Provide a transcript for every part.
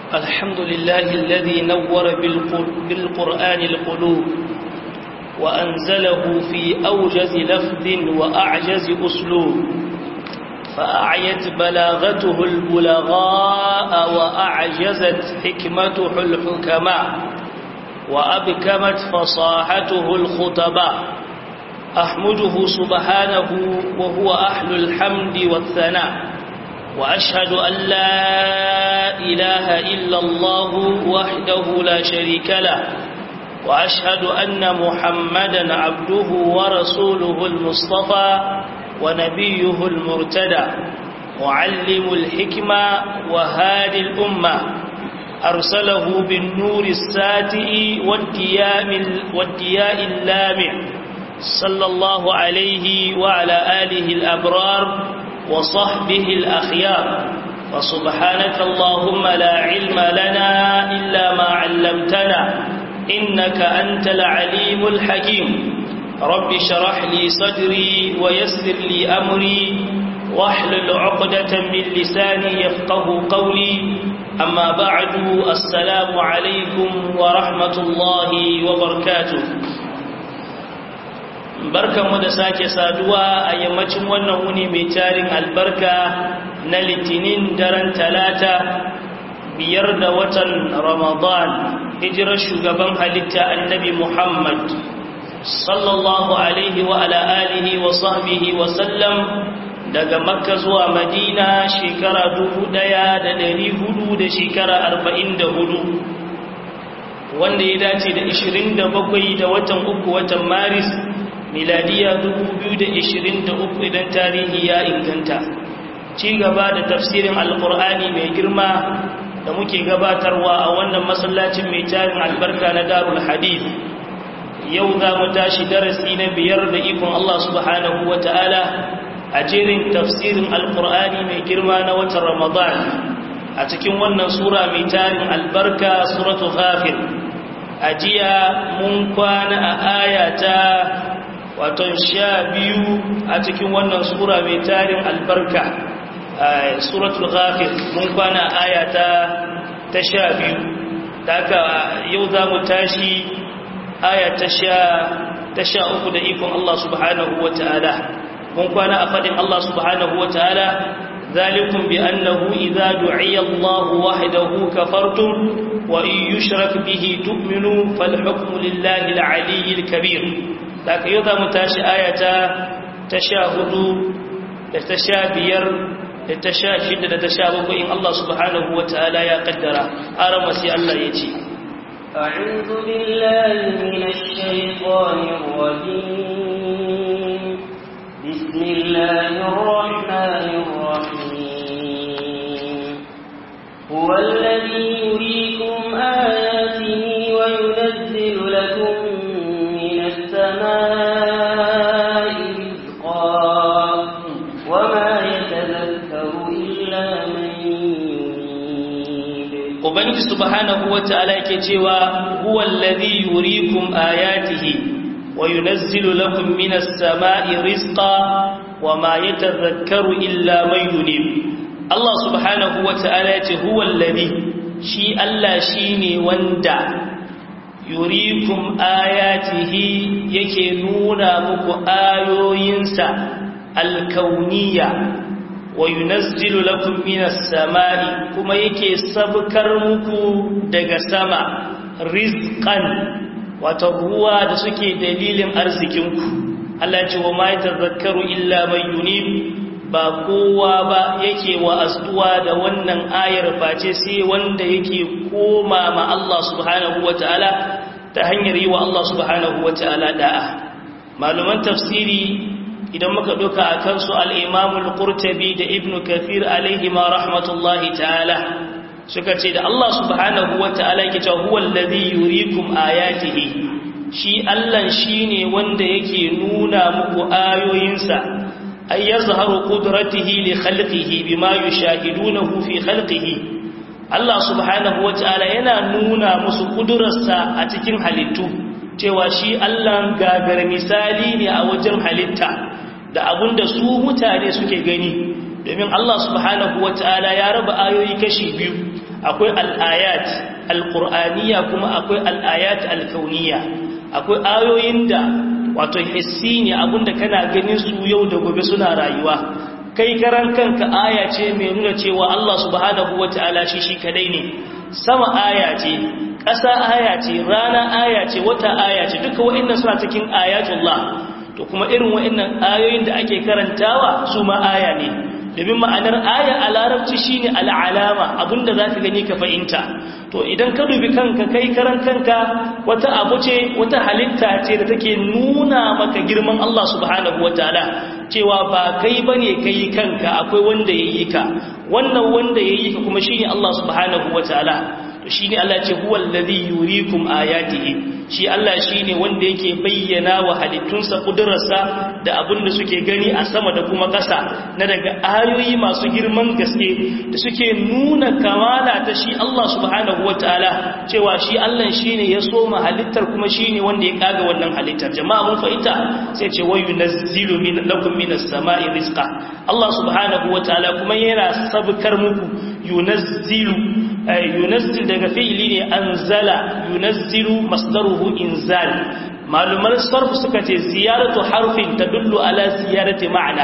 الحمد لله الذي نور بالقرآن القلوب وأنزله في أوجز لفظ وأعجز أسلوب فأعيت بلاغته البلغاء وأعجزت حكمته الحكماء وأبكمت فصاحته الخطباء أحمده سبحانه وهو أهل الحمد والثناء وأشهد أن لا إله إلا الله وحده لا شريك له وأشهد أن محمدا عبده ورسوله المصطفى ونبيه المرتدى معلم الحكمة وهادي الأمة أرسله بالنور الساتئ والدياء اللامع صلى الله عليه وعلى آله الأبرار وصحبه الأخيار وسبحانك اللهم لا علم لنا إلا ما علمتنا إنك أنت العليم الحكيم رب شرح لي صدري ويسر لي أمري واحلل عقدة من لساني يفقه قولي أما بعد السلام عليكم ورحمة الله وبركاته barkanmu da sake saduwa a yammacin wannan wuni mai tarin albarka na litinin daren talata biyar da watan ramadan hijirar shugaban halitta annabi muhammad sallallahu alaihi wa ala alihi wa sahbihi wa sallam daga makka zuwa madina shekara dubu ɗaya da dari hudu da shekara arba'in da hudu wanda ya dace da ishirin da bakwai da watan uku watan maris miladiya uku idan tarihi ya inganta ci gaba da tafsirin alkur'ani mai girma da muke gabatarwa a wannan masallacin mai tarin albarka na darul hadith yau za mu tashi darasi na biyar da ikon Allah subhanahu wa ta'ala a jerin tafsirin alkur'ani mai girma na watan ramadan a cikin wannan sura mai tarin albarka suratu ghafir a jiya mun kwana a ayata waton sha biyu a cikin wannan sura mai tarin albarka suratul ghafir mun kwana aya ta ta sha biyu daga yau za mu tashi aya ta sha ta sha uku da ikon Allah subhanahu wa ta'ala mun kwana a fadin Allah subhanahu wa ta'ala ذلكم بأنه إذا دعي الله وحده كفرتم وإن يشرك به تؤمنوا فالحكم لله العلي الكبير daga yau za mu tashi ayata ta sha hudu da ta sha biyar da ta sha shida da ta sha bakwai in Allah subhanahu wa ta'ala ya kaddara arama sai Allah ya ce أعوذ بالله من الشيطان الرجيم بسم الله الرحمن الرحيم هو الذي يريكم آياته وينزل لكم السماء رزقا وما يتذكر إلا من يريد Ubangiji subhanahu wa ta'ala yake cewa huwa alladhi yuriikum ayatihi wa yunazzilu lakum minas samaa'i rizqan wama yatadhakkaru illa man yunib Allah subhanahu wa ta'ala yace huwa alladhi shi Allah shine wanda yurikum ayatihi yake nuna muku ayoyinsa alkauniya wa yunazzilu lakum minas samai kuma yake sabkar muku daga sama rizqan wato ruwa da suke dalilin arzikinku Allah ce wa ma yatazakkaru illa man yunib ba kowa ba yake wa astuwa da wannan ayar face sai wanda yake koma ma Allah subhanahu wataala ta hanyar yi wa Allah subhanahu wataala da'a maluman tafsiri idan muka duka a kansu al-Imam al-Qurtubi da Ibn Kathir alaihi ma rahmatullahi ta'ala suka ce da Allah subhanahu wataala yake cewa huwa allazi yuriikum ayatihi shi Allah shine wanda yake nuna muku ayoyinsa ay yazharu qudratihi li khalqihi bima yushahidunahu fi khalqihi Allah subhanahu wataala yana nuna musu kudurarsa a cikin halittu cewa shi Allah gagar misali ne a wajen halitta da abinda su mutane suke gani domin Allah subhanahu wataala ya raba ayoyi kashi biyu akwai al-ayat al-qur'aniyya kuma akwai al-ayat al-kauniyya akwai ayoyin da wato hissi ne abinda kana ganin su yau da gobe suna rayuwa kai karan kanka aya ce mai nuna cewa Allah subhanahu wataala shi shi kadai ne sama aya ce ƙasa aya ce rana aya ce wata aya ce duka wa'annan suna cikin ayatullah to kuma irin wa'annan ayoyin da ake karantawa su ma aya ne domin ma'anar aya a larabci shine al'alama abinda za ka gani ka fahimta to idan ka dubi kanka kai karan kanka wata abu ce wata halitta ce da take nuna maka girman Allah subhanahu wataala cewa ba kai bane kai kanka akwai wanda yayi ka wannan wanda yayi ka kuma shine Allah subhanahu wataala to shine Allah ya ce huwal ladhi yuriikum ayatihi shi Allah shine wanda yake bayyana wa halittunsa kudurarsa da abin da suke gani a sama da kuma ƙasa na daga ayoyi masu girman gaske da suke nuna kamala ta shi Allah subhanahu wataala cewa shi Allah shine ya soma halittar kuma shine wanda ya kaga wannan halittar jama'a mun fahimta sai ce wa yunazzilu min lakum minas sama'i rizqa Allah subhanahu wataala kuma yana sabkar muku yunazzilu yunazzil daga fi'ili ne anzala yunazzilu masdaruhu inzal malumar sarf suka ce ziyaratu harfin tadullu ala ziyarati ma'ana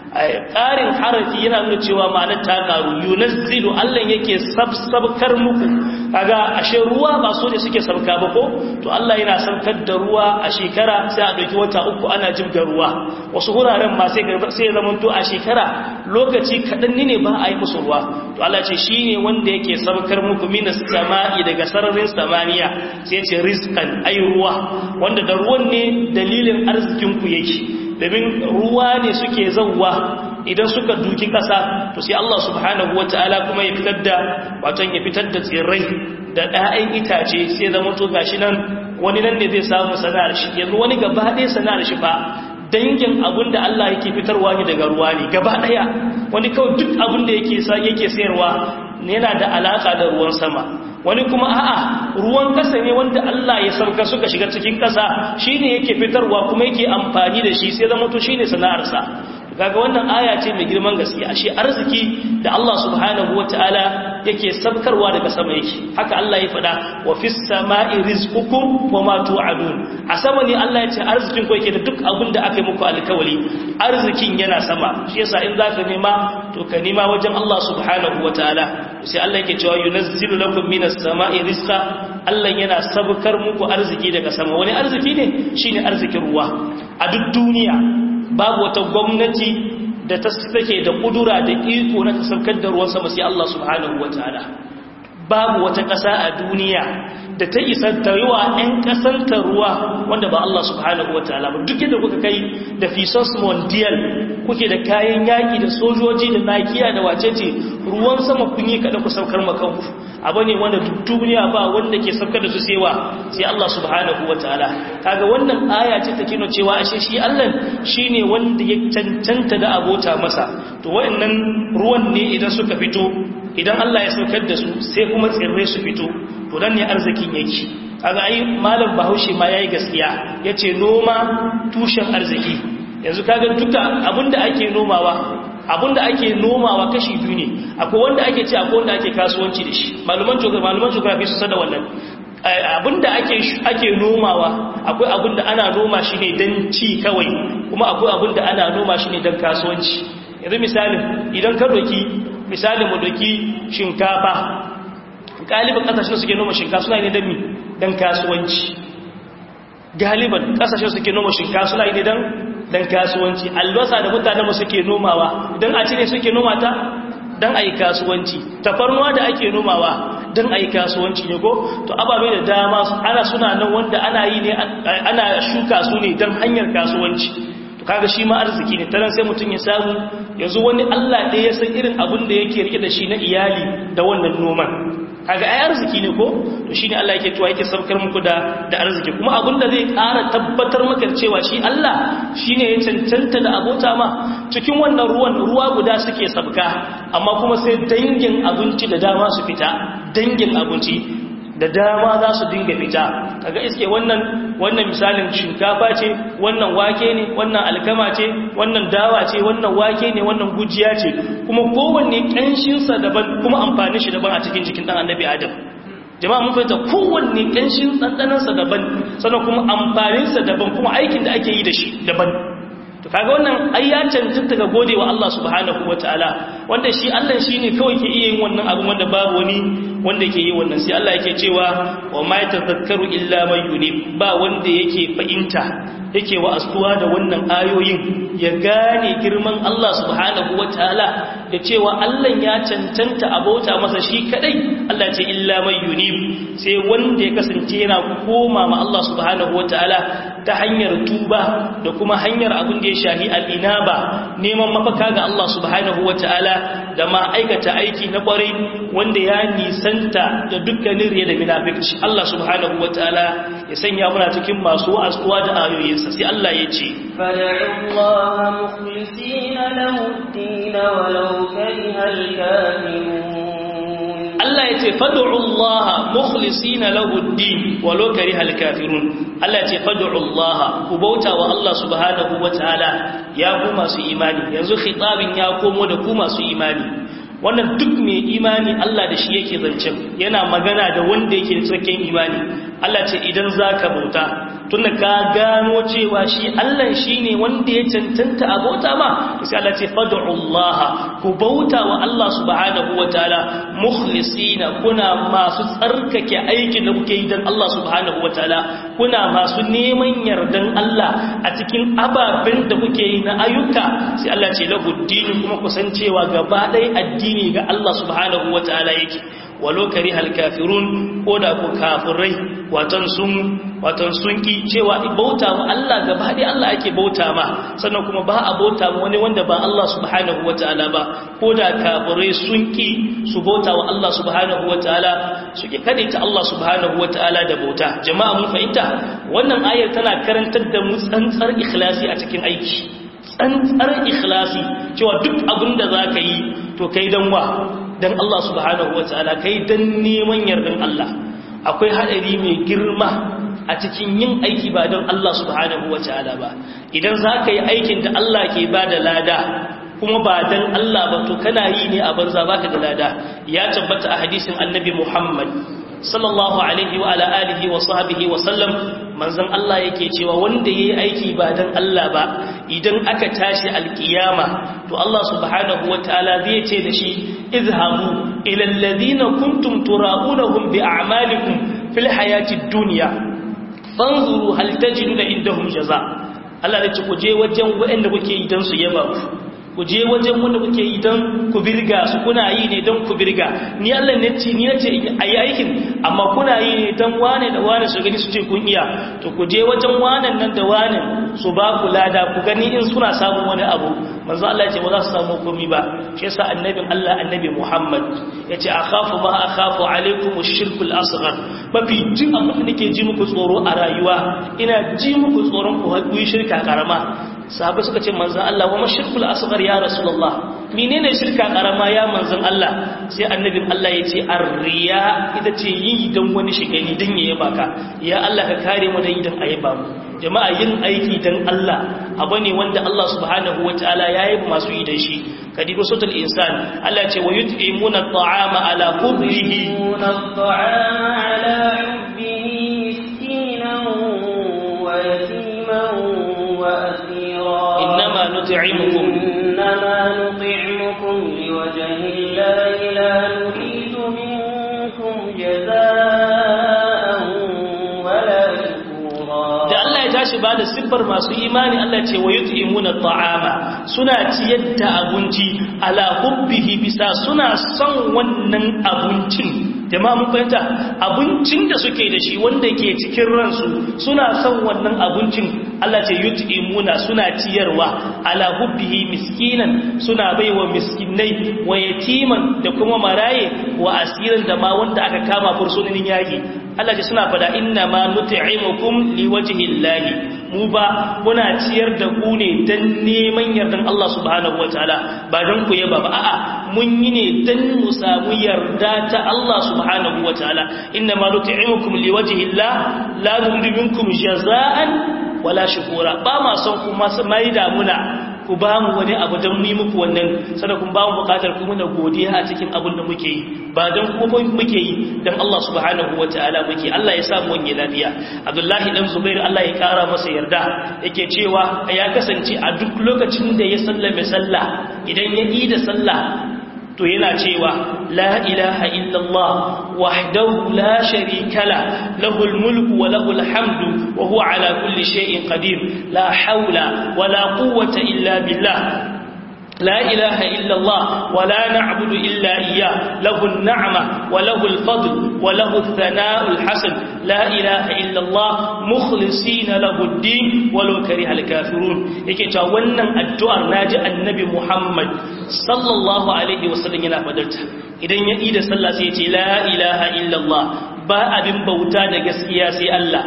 ƙarin harafi yana nuna cewa ma'anar ta ƙaru yunazzilu Allah yake sabkar muku kaga ashe ruwa ba so ne suke sabka ba ko to Allah yana sabkar da ruwa a shekara sai a dauki wata uku ana jibga ruwa wasu wuraren ma sai sai ya zamanto a shekara lokaci kadan ne ba a yi musu ruwa to Allah ce shine wanda yake sabkar muku minas sama'i daga sararin samaniya sai ya ce rizqan ay ruwa wanda da ruwan ne dalilin arzikin ku yake domin ruwa ne suke zauwa idan suka duki ƙasa to sai Allah subhanahu wata'ala kuma ya fitar da wato ya fitar da tsirrai da ɗayan itace sai zama to gashi nan wani nan ne zai samu sana'ar shi yanzu wani gaba ɗaya sana'ar shi fa dangin abin da Allah yake fitarwa ne daga ruwa ne gaba ɗaya wani kawai duk abin da yake yake sayarwa yana da alaka da ruwan sama wani kuma a'a ruwan kasa ne wanda Allah ya sauka suka shiga cikin kasa shine yake fitarwa kuma yake amfani da shi sai zama to shine sana'arsa kaga wannan aya ce mai girman gaske ashe arziki da Allah subhanahu wataala yake sabkarwa daga sama yake haka Allah ya faɗa wa fis sama'i rizqukum wa ma tu'adun a sama ne Allah ya ce arzikin ku yake da duk abin da aka yi muku alkawali arzikin yana sama shi yasa in zaka nema to ka nema wajen Allah subhanahu wataala sai Allah yake cewa yunazzilu lakum minas sama'i rizqa Allah yana sabkar muku arziki daga sama wani arziki ne shine arzikin ruwa a duk duniya babu wata gwamnati da ta take da kudura da iko na ta saukar da ruwan sama sai Allah subhanahu wataala babu wata ƙasa a duniya da ta isa ta yi wa 'yan ƙasanta ruwa wanda ba Allah subhanahu wa ta'ala ba duk yadda kuka kai da fisos mondial kuke da kayan yaƙi da sojoji da nakiya da wacece ruwan sama kun yi kaɗa ku saukar makanku abu ne wanda duk duniya ba wanda ke saukar da su sewa sai Allah subhanahu wa ta'ala kaga wannan aya ce ta kino cewa ashe shi Allah shine wanda ya cancanta da abota masa to wayannan ruwan ne idan suka fito idan Allah ya saukar da su sai kuma tsirrai su fito to dan ne arzikin yake kaga ai malam Bahaushe ma yayi gaskiya yace noma tushen arziki yanzu kaga duka abinda ake nomawa abinda ake nomawa kashi biyu ne akwai wanda ake ci akwai wanda ake kasuwanci da shi maluman geography maluman geography su sada wannan abinda ake ake nomawa akwai abinda ana noma shi ne dan ci kawai kuma akwai abinda ana noma shi ne dan kasuwanci yanzu misali idan ka doki misali mu doki shinkafa galibin kasashen suke noma shinkafa suna ne don mi don kasuwanci galiban kasashen suke noma shinkafa suna ne don don kasuwanci albasa da mutanen mu suke nomawa don a cire suke noma ta don a yi kasuwanci tafarnuwa da ake nomawa don a yi kasuwanci ne ko to ababe da dama ana suna nan wanda ana yi ne ana shuka su ne don hanyar kasuwanci to kaga shi ma arziki ne taran sai mutum ya samu yanzu wani Allah ɗaya ya san irin abin da yake rike da shi na iyali da wannan noman kaga ai arziki ne ko to shine Allah yake cewa yake saukar muku da da arziki kuma abin da zai ƙara tabbatar maka cewa shi Allah shine ya cancanta da abota ma cikin wannan ruwan ruwa guda suke sabka amma kuma sai dangin abinci da dama su fita dangin abinci da dama za su dinga fita kaga iske wannan wannan misalin shinkafa ce wannan wake ne wannan alkama ce wannan dawa ce wannan wake ne wannan gujiya ce kuma kowanne ƙanshinsa daban kuma amfanin shi daban a cikin jikin ɗan annabi adam jama'a mun fahimta kowanne ƙanshin ɗanɗanansa daban sannan kuma amfaninsa daban kuma aikin da ake yi da shi daban to kaga wannan ai ya cancanta ga gode wa Allah subhanahu wataala wanda shi Allah shine kawai ke iya yin wannan abu wanda babu wani wanda yake yi wannan sai Allah yake cewa wa ma yatazakkaru illa man yunib ba wanda yake fahimta yake wa astuwa da wannan ayoyin ya gane girman Allah subhanahu wataala da cewa Allah ya cancanta abota masa shi kadai Allah ce illa man yunib sai wanda ya kasance yana koma ma Allah subhanahu wataala ta hanyar tuba da kuma hanyar abin da ya shahi al'inaba neman mafaka ga Allah subhanahu wataala da ma aikata aiki na kwarai wanda ya nisanta da dukkanin riya da munafici Allah subhanahu wataala ya sanya muna cikin masu wa'azuwa da ayoyinsa sai Allah ya ce فادعوا الله مخلصين له الدين ولو كره الكافرون Allah ya ce fad'u Allah mukhlisina lahu ad-din walau kariha al-kafirun Allah ya ce fad'u Allah ku bauta wa Allah subhanahu wataala ya ku masu imani yanzu khitabin ya komo da ku masu imani wannan duk mai imani Allah da shi yake zancen yana magana da wanda yake da cikakken imani Allah ce idan zaka bauta tunda ka gano cewa shi Allah shine wanda ya cancanta a bauta ma sai Allah ce fad'u Allah ku bauta wa Allah subhanahu wataala mukhlisina kuna masu tsarkake aikin da kuke yi dan Allah subhanahu wataala kuna masu neman yardan Allah a cikin ababen da kuke yi na ayyuka sai Allah ce lahu dini kuma kusancewa gaba ɗaya addini ga Allah subhanahu wataala yake walau karihal kafirun ko da ku kafirai watan sun watan sun ki cewa bauta ma Allah gaba dai Allah ake bauta ma sannan kuma ba a bauta ma wani wanda ba Allah subhanahu wataala ba ko da kafirai sun ki su bauta wa Allah subhanahu wataala suke kadaita Allah subhanahu wataala da bauta jama'a mun fahimta wannan ayar tana karantar da mu tsantsar ikhlasi a cikin aiki tsantsar ikhlasi cewa duk abin da zaka yi to kai dan wa dan Allah subhanahu wataala kai dan neman yardan Allah akwai hadari mai girma a cikin yin aiki ba don Allah subhanahu wa ta'ala ba idan za ka yi aikin da Allah ke ba da lada kuma ba don Allah ba to kana yi ne a banza baka da lada ya tabbata a hadisin annabi Muhammad sallallahu alaihi wa ala alihi wa sahbihi wa sallam manzon Allah yake cewa wanda yayi aiki ba don Allah ba idan aka tashi alkiyama to Allah subhanahu wa ta'ala zai ce da shi izhabu ila alladhina kuntum tura'unahum bi a'malikum fil hayatid dunya fanzuru hal tajiduna indahum jaza Allah ya ce ku je wajen waɗanda kuke yi dan su yaba ku ku je wajen wanda kuke yi dan ku birga su kuna yi ne dan ku birga ni Allah ne ce ni nace ayi aikin amma kuna yi ne dan wane da wane su gani su ce kun iya to ku je wajen wanan nan da wanan su ba ku lada ku gani in suna samun wani abu manzo Allah ya ce ba za su samu komai ba shi yasa annabin Allah annabi Muhammad yace akhafu ma akhafu alaikum ash-shirkul asghar mafi jin abin da nake ji muku tsoro a rayuwa ina ji muku tsoron ku haɗu shirka karama sahabai suka ce manzan Allah wa mashirkul asghar ya rasulullah menene shirka karama ya manzan Allah sai annabin Allah ya ce arriya ita ce yi dan wani shigani dan yayi baka ya Allah ka kare mu da idan ayi ba mu jama'a yin aiki dan Allah abu ne wanda Allah subhanahu wataala yayi masu yi da shi kadibu sautul insan Allah ce wa yut'imuna at'ama ala hubbihi ala hubbihi miskinan wa yatiman wa إنما نطعمكم إنما نطعمكم لوجه الله لا نريد منكم جزاء ولا شكورا da Allah ya tashi ba da siffar masu imani Allah ce wa yut'imuna ta'ama suna ciyar da abinci ala hubbihi bisa suna son wannan abincin jama'a mun fahimta abincin da suke da shi wanda ke cikin ransu suna son wannan abincin Allah ce yut'imuna suna ciyarwa ala hubbihi miskinan suna baiwa miskinai wa yatiman da kuma maraye wa asiran da ma wanda aka kama fursunin yaki Allah ce suna fada inna ma nut'imukum liwajhillahi mu ba muna ciyar da ku ne dan neman yardan Allah subhanahu wataala ba dan ku yaba ba a'a mun yi ne dan mu samu yarda ta Allah subhanahu wataala inna ma nut'imukum liwajhi Allah la nuridu minkum jazaan wala shukura ba ma son kuma mai damuna ku ba mu wani abu don mu yi muku wannan sada kun ba mu bukatar kuma na godiya a cikin abin da muke yi ba don kuma muke yi don Allah subhanahu wa ta'ala muke Allah ya samu wani lafiya Abdullahi dan Zubair Allah ya kara masa yarda yake cewa ya kasance a duk lokacin da ya sallame sallah idan ya yi da sallah to yana cewa la ilaha illallah wahdahu la sharika la lahul mulku wa lahul hamdu wa huwa ala kulli shay'in qadir la hawla wa la quwwata illa billah لا إله إلا الله ولا نعبد إلا إياه له النعمة وله الفضل وله الثناء الحسن لا إله إلا الله مخلصين له الدين ولو كره الكافرون yake cewa wannan addu'ar naji annabi Muhammad sallallahu alaihi wasallam yana fadarta idan ya ida sallah sai ya ce la ilaha illallah ba abin bauta da gaskiya sai Allah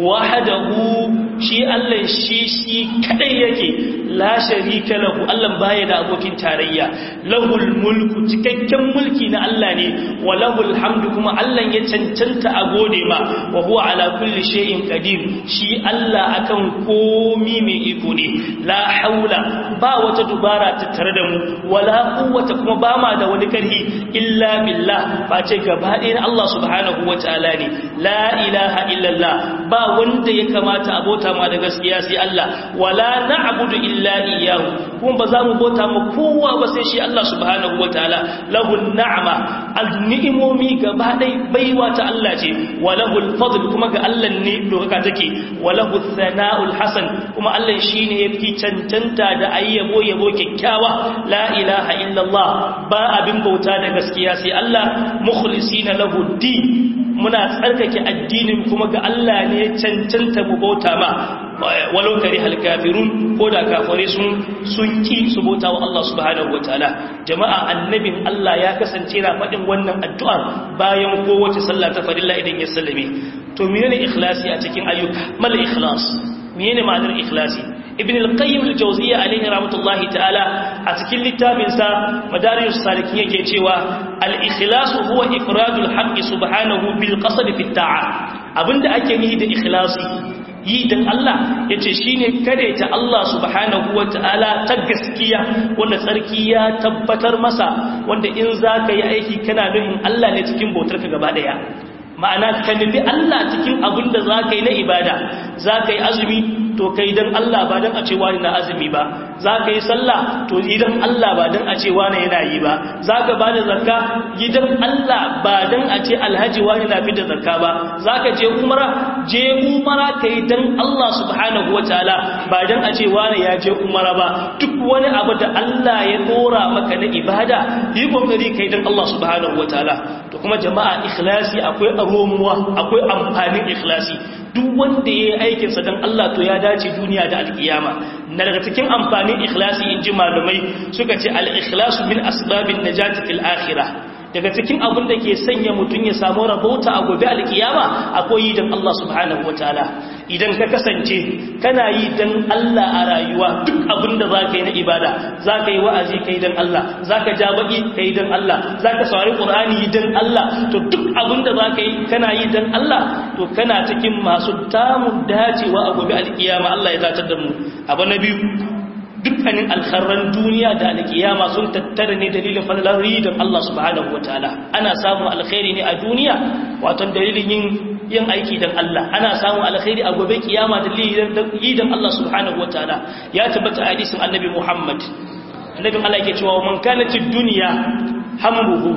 wahdahu shi Allah shi shi kadai yake la sharika lahu Allah baya da abokin tarayya lahul mulku cikakken mulki na Allah ne wa lahul hamdu kuma Allah ya cancanta a gode ma wa huwa ala kulli shay'in qadir shi Allah akan komi mai iko ne la haula ba wata dubara ta tare da mu wala quwwata kuma ba ma da wani karhi illa billah ba ce gaba ɗaya Allah subhanahu wataala ne la ilaha illallah ba wanda ya kamata abota ma da gaskiya sai Allah wala na'budu illa iyyahu kuma ba za mu bota ma kowa ba sai shi Allah subhanahu wataala lahun na'ama al-ni'imomi gaba dai baiwa ta Allah ce wa lahul fadl kuma ga Allah ne dokaka take wa lahu thana'ul hasan kuma Allah shine yafi cancanta da ayyabo yabo kyakkyawa la ilaha illallah ba abin bauta da gaskiya sai Allah mukhlisina lahu din muna tsarkake addinin kuma ga Allah ne cancanta mu bauta ma walau kare halkafirun ko da kafare sun sun ki su bauta wa Allah subhanahu wataala jama'a annabin Allah ya kasance na faɗin wannan addu'ar bayan kowace sallah ta farilla idan ya sallame to menene ikhlasi a cikin ayyuka mal ikhlas menene ma'anar ikhlasi ibn al-qayyim al-jawziyya alayhi rahmatullahi ta'ala a cikin littafin sa madarijus salikin yake cewa al-ikhlas huwa ifradul haqqi subhanahu bil qasd fi ta'a abinda ake nihi da ikhlasi yi dan Allah yace shine kare ta Allah subhanahu wata'ala ta gaskiya wanda tsarki ya tabbatar masa wanda in zaka yi aiki kana nufin Allah ne cikin bautar ka gaba daya ma'ana ka nufi Allah cikin abin da za ka yi na ibada za ka yi azumi to kai don Allah ba don a ce wani na azumi ba za ka yi sallah to idan Allah ba don a ce wani yana yi ba za ka ba da zakka gidan Allah ba don a ce alhaji wani na fi da zakka ba za ka je umara je umara ka yi don Allah subhanahu wa ta'ala ba don a ce wani ya je umara ba duk wani abu da Allah ya dora maka na ibada yi kokari ka yi don Allah subhanahu wa ta'ala to kuma jama'a ikhlasi akwai aromuwa akwai amfanin ikhlasi duk wanda ya yi aikinsa don Allah to ya dace duniya da alkiyama na daga cikin amfanin ikhlasi in ji malumai suka ce al-ikhlasu min asbabin najati fil akhirah daga cikin abin da ke sanya mutum ya samu rabauta a gobe alkiyama akwai yi don Allah subhanahu wataala idan ka kasance kana yi don Allah a rayuwa duk abin da za ka yi na ibada za ka yi wa'azi ka yi don Allah za ka ja baki ka yi don Allah za ka saurari ƙur'ani yi don Allah to duk abin da za ka yi kana yi don Allah to kana cikin masu tamun dacewa a gobe alkiyama Allah ya zatar da mu abu na biyu dukkanin alkharran duniya da alkiyama sun tattara ne dalilin falalar ridon Allah subhanahu wataala ana samun alkhairi ne a duniya wato dalilin yin yin aiki don Allah ana samun alkhairi a gobe kiyama dalilin ridon Allah subhanahu wataala ya tabbata a hadisin annabi Muhammad annabi Allah yake cewa man kanatid dunya hamruhu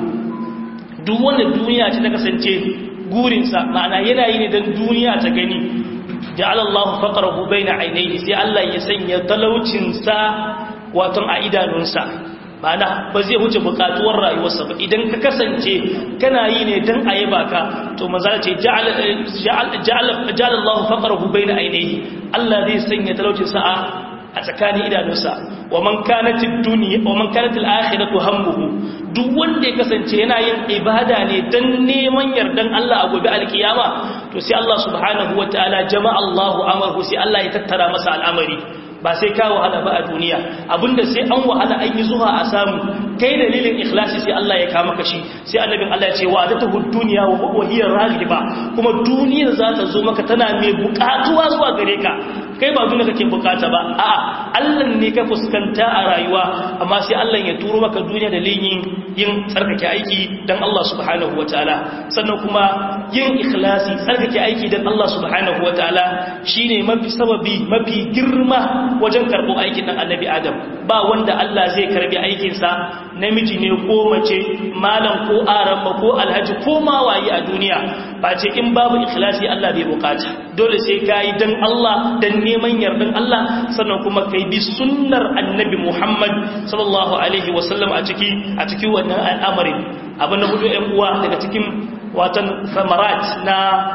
duk wanda duniya ce ta kasance gurinsa ma'ana yana yi ne don duniya ta gani ja'ala Allahu faqrahu baina ainihi sai Allah ya sanya talaucin sa wato a idanunsa bana ba zai huce bukatuwar rayuwarsa ba idan ka kasance kana yi ne dan ayi baka to manzo ce ja'ala ja'ala ja'ala Allahu faqrahu baina ainihi Allah zai sanya talaucin sa a tsakanin idanunsa wa man kanat ad-dunya wa man kanat al-akhiratu hammuhu duk wanda ya kasance yana yin ibada ne dan neman yardan Allah a gobe alkiyama to sai Allah subhanahu wataala jama'a Allahu amaru sai Allah ya tattara masa al'amari ba sai ka wahala ba a duniya abinda sai an wahala an yi zuwa a samu kai dalilin ikhlasi sai Allah ya kama ka shi sai annabin Allah ya ce wa adatu dunya wa hiya raghiba kuma duniyar za ta zo maka tana mai bukatuwa zuwa gare ka kai ba duniya kake bukata ba a'a Allah ne ka fuskanta a rayuwa amma sai Allah ya turo maka duniya da yin yin tsarkake aiki dan Allah subhanahu wataala sannan kuma yin ikhlasi tsarkake aiki dan Allah subhanahu wataala shine mafi sababi mafi girma wajen karɓo aikin dan annabi Adam ba wanda Allah zai karbi aikin sa namiji ne ko mace malam ko aramba ko alhaji ko ma waye a duniya ba ce in babu ikhlasi Allah bai bukata dole sai kai dan Allah dan neman yardan Allah sannan kuma kai bi sunnar annabi Muhammad sallallahu alaihi wasallam a ciki a ciki wannan al'amarin abin da hudu ƴan uwa daga cikin watan samarat na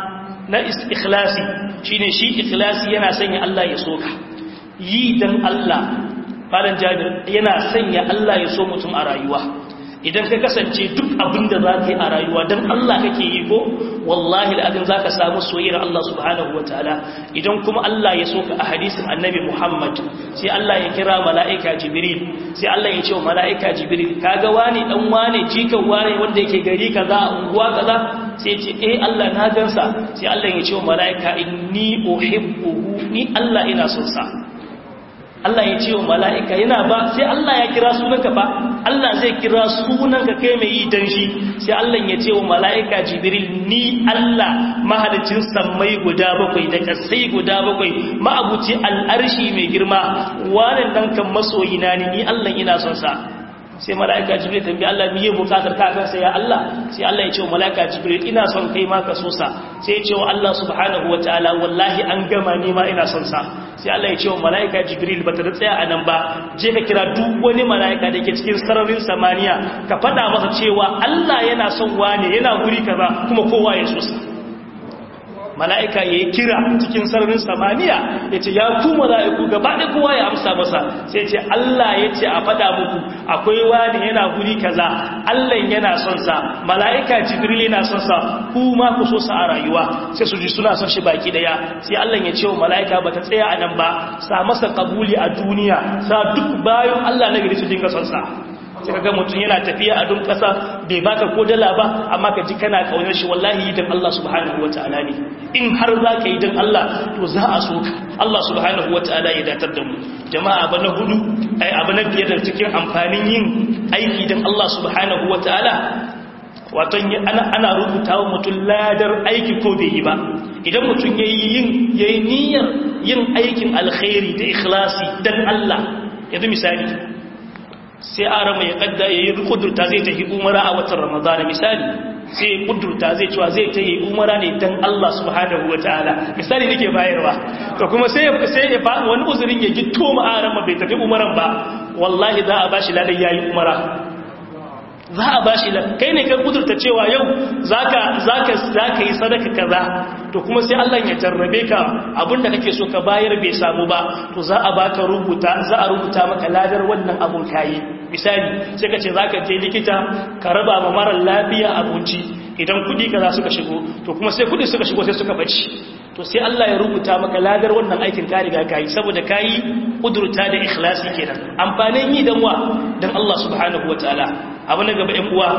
na ikhlasi shine shi ikhlasi yana sanya Allah ya soka yi dan Allah malam Jabir yana sanya Allah ya so mutum a rayuwa idan ka kasance duk abin da za ka yi a rayuwa don Allah kake yi ko wallahi al'adun za ka samu soyayyar Allah subhanahu wa ta'ala idan kuma Allah ya so ka a hadisin annabi Muhammad sai Allah ya kira mala'ika Jibril sai Allah ya ce wa mala'ika Jibril kaga wani dan wane jikan wane wanda yake gari kaza a unguwa kaza sai ce eh Allah na gansa sai Allah ya ce wa mala'ika inni uhibbuhu ni Allah ina son sa Allah ya ce wa mala'ika yana ba sai Allah ya kira sunanka ba Allah zai kira sunanka kai mai yi don shi sai Allah ya ce wa mala'ika jibril ni Allah mahalicin sammai guda bakwai da kasai guda bakwai ma'abuci al'arshi mai girma wannan dan kan masoyina ne ni Allah ina son sa sai mala'ika jibril tambayi Allah miye bukatar ka kansa ya Allah sai Allah ya ce wa mala'ika jibril ina son kai ma ka so sa sai ya ce wa Allah subhanahu wataala wallahi an gama ni ma ina son sa sai Allah ya ce wa mala'ika jibril bata da tsaya a nan ba je ka kira duk wani mala'ika da ke cikin sararin samaniya ka faɗa masa cewa Allah yana son wane yana guri kaza kuma kowa ya so sa mala'ika ya yi kira cikin sararin samaniya ya ce ya ku mala'iku gaba da kowa ya amsa masa sai ce Allah ya ce a fada muku akwai wani yana guri kaza Allah yana son sa mala'ika jibril yana son sa ku ma ku so sa a rayuwa sai su ji suna son shi baki daya sai Allah ya ce wa mala'ika bata tsaya a nan ba sa masa kabuli a duniya sa duk bayan Allah na gari su dinga son sa sai kaga mutum yana tafiya a dun kasa bai baka ko dala ba amma ka ji kana kaunar shi wallahi dan Allah subhanahu wataala ne in har za ka yi dan Allah to za a so ka Allah subhanahu wataala ya datar da mu jama'a abu na hudu ai abu na biyar da cikin amfanin yin aiki dan Allah subhanahu wataala wato ana ana rubuta wa mutum ladar aiki ko bai yi ba idan mutum yayi yin yayi niyyar yin aikin alkhairi da ikhlasi dan Allah yanzu misali sai a rama ya kadda ya yi kudurta zai ta yi umara a watan ramadana misali sai ya kudurta zai cewa zai ta yi umara ne don Allah subhanahu wa ta'ala misali nake bayarwa to kuma sai sai ya faɗi wani uzurin ya gito ma a rama bai tafi umaran ba wallahi za a bashi ladan yayi umara za a bashi ladan kai ne kan kudurta cewa yau zaka zaka zaka yi sadaka kaza to kuma sai Allah ya jarrabe ka abinda kake so ka bayar bai samu ba to za a baka rubuta za a rubuta maka ladar wannan abun kayi misali sai ka ce zaka je likita ka raba ma mara lafiya abinci idan kudi kaza suka shigo to kuma sai kudi suka shigo sai suka bace to sai Allah ya rubuta maka ladar wannan aikin ka riga kai saboda kai kudurta da ikhlasi kenan amfanin yi dan wa dan Allah subhanahu wataala abu na gaba ɗan uwa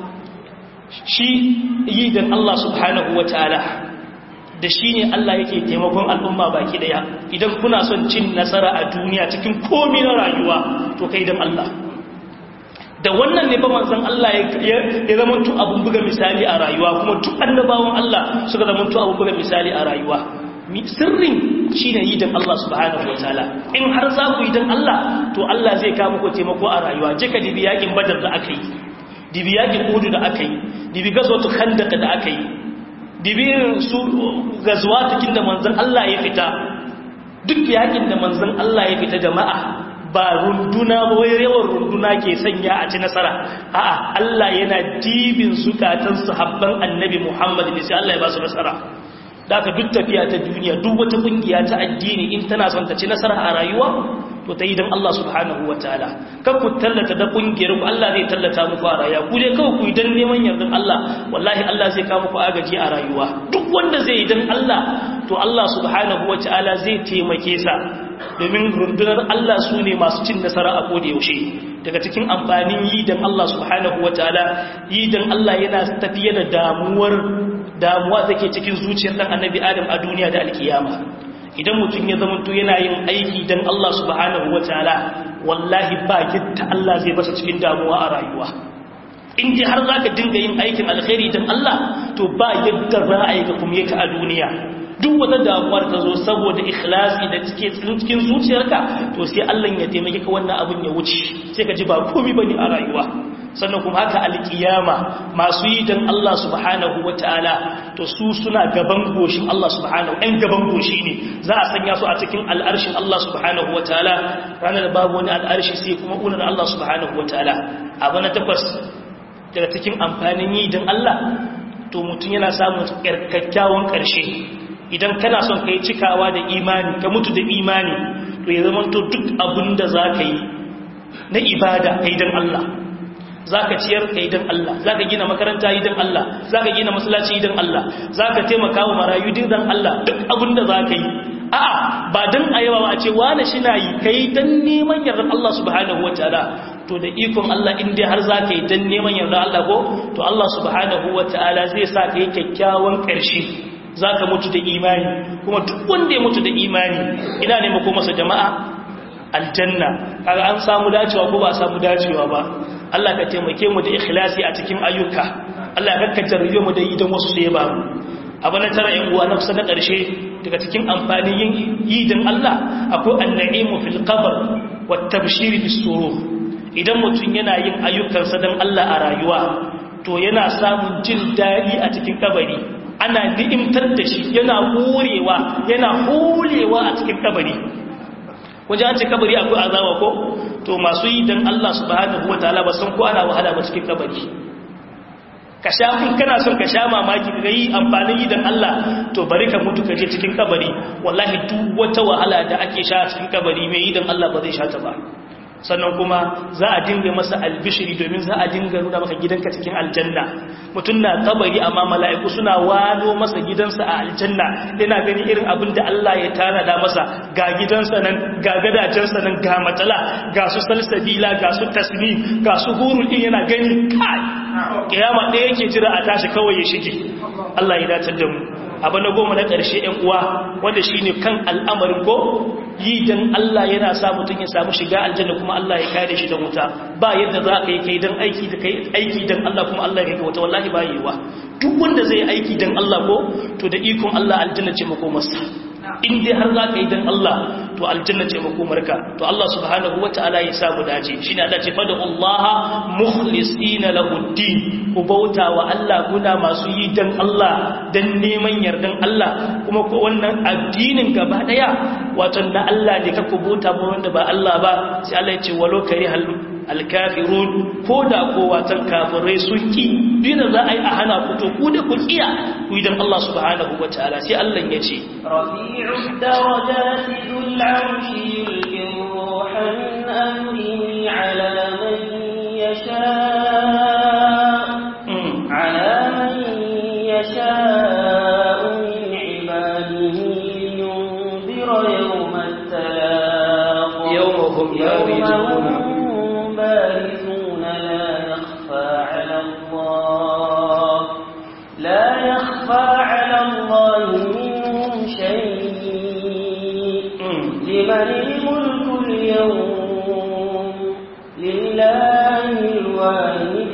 shi yi dan Allah subhanahu wataala da shi ne Allah yake taimakon al'umma baki daya idan kuna son cin nasara a duniya cikin komi na rayuwa to kai don Allah da wannan ne ba manzan Allah ya zama tu abun buga misali a rayuwa kuma duk annabawan Allah suka zama tu abun buga misali a rayuwa sirrin shi ne yi don Allah subhanahu wa ta'ala in har za ku yi don Allah to Allah zai kama ku taimako a rayuwa je ka dibi yakin badar da aka yi dibi yakin udu da aka yi dibi gazotu khandaka da aka yi dibirin su gazuwa cikin da manzan Allah ya fita duk yakin da manzan Allah ya fita jama'a ba runduna ba wai yawan runduna ke sanya a ci nasara a'a Allah yana dibin zukatan sahabban annabi Muhammad ne sai Allah ya ba su nasara da aka duk tafiya ta duniya duk wata kungiya ta addini in tana son ta ci nasara a rayuwa to ta yi don Allah subhanahu wa ta'ala kan ku tallata da kungiyar ku Allah zai tallata muku a rayuwa ku dai kawai ku yi don neman yardan Allah wallahi Allah zai kawo muku agaji a rayuwa duk wanda zai yi don Allah to Allah subhanahu wa ta'ala zai taimake sa domin rundunar Allah su ne masu cin nasara a koda yaushe daga cikin amfanin yi dan Allah subhanahu wataala yi dan Allah yana tafiye da damuwar damuwa take cikin zuciyar dan annabi Adam a duniya da alkiyama idan mutum ya zama to yana yin aiki dan Allah subhanahu wataala wallahi ba yadda Allah zai basa cikin damuwa a rayuwa in ji har zaka dinga yin aikin alkhairi dan Allah to ba yadda za a yi ga kuma yake a duniya duk wata damuwar ta zo saboda ikhlasi da cike cikin zuciyarka to sai Allah ya taimake ka wannan abin ya wuce sai ka ji ba komai bane a rayuwa sannan kuma haka alkiyama masu yi dan Allah subhanahu wataala to su suna gaban goshin Allah subhanahu ɗan gaban goshi ne za a sanya su a cikin al'arshin Allah subhanahu wataala ranar babu wani al'arshi sai kuma unar Allah subhanahu wataala abu na takwas daga cikin amfanin yi dan Allah to mutum yana samun kyakkyawan ƙarshe idan kana son ka yi cikawa da imani ka mutu da imani to ya zama to duk abin da za ka yi na ibada ka yi don Allah za ka ciyar ka yi don Allah za ka gina makaranta yi don Allah za ka gina masallaci yi don Allah za ka taimaka wa marayu din don Allah duk abin da za ka yi a'a ba don a yawa a ce wane shi na yi ka yi don neman yardar Allah subhanahu wa ta'ala to da ikon Allah in dai har za ka yi don neman yardar Allah ko to Allah subhanahu wa ta'ala zai sa ka yi kyakkyawan ƙarshe za ka mutu da imani kuma duk wanda ya mutu da imani ina ne mako masa jama'a aljanna kaga an samu dacewa ko ba a samu dacewa ba Allah ka taimake mu da ikhlasi a cikin ayyuka Allah ka kakkace mu da yi don wasu sai ba mu abu na tara yan uwa nafsa na ƙarshe daga cikin amfanin yin yi don Allah akwai an-na'imu fil qabr wa tabshir bis surur idan mutum yana yin ayyukansa don Allah a rayuwa to yana samun jin daɗi a cikin kabari ana ni'imtar da shi yana horewa yana holewa a cikin kabari wajen an ce kabari akwai azaba ko to masu yi don Allah subhanahu wataala ba san ko ana wahala ba cikin kabari ka sha kun kana son ka sha mamaki ga yi amfanin yi don Allah to bari ka mutu ka je cikin kabari wallahi duk wata wahala da ake sha cikin kabari mai yi don Allah ba zai sha ta ba sannan kuma za a dinga masa albishiri domin za a dinga nuna maka gidanka cikin aljanna mutum na kabari amma mala'iku suna wano masa gidansa a aljanna yana gani irin abin da Allah ya tanada masa ga gidansa nan ga gadajensa nan ga matsala ga su salsabila ga su tasmi ga su hurul din yana gani kai kiyama ɗaya yake jira a tashi kawai ya shige Allah ya dace da mu abu na goma na ƙarshe ‘yan uwa wanda shi ne kan al'amarin ko yi don Allah yana sa mutum ya samu shiga aljanna kuma Allah ya kare shi da wuta ba yadda za ka yi kai don aiki da kai aiki don Allah kuma Allah ya kai wuta wallahi ba yi wa duk wanda zai aiki don Allah ko to da ikon Allah aljanna ce makomarsa in dai har za ka yi don Allah to aljanna ce makomarka to Allah subhanahu wa ta'ala ya samu dace shi ne Allah ce fada Allah mukhlisina lahu din ku bauta wa Allah kuna masu yi don Allah don neman yardan Allah kuma ko wannan addinin gaba daya wato na Allah ne ka ku bauta ba wanda ba Allah ba sai Allah ya ce walau karihal alkafirun ko da ko watan kafirai sun ki dina za a yi a hana ku to ku da ku kiya ku idan Allah subhanahu wa ta'ala sai Allah ya ce rafi'ud darajati dhul 'arshi yulqi ruha min amrihi 'ala man yasha على من يشاء من عباده لينذر يوم التلاق يوم هم بارزون بارزون لا يخفى على الله لا يخفى على الله منهم شيء لمن الملك اليوم لله الواحد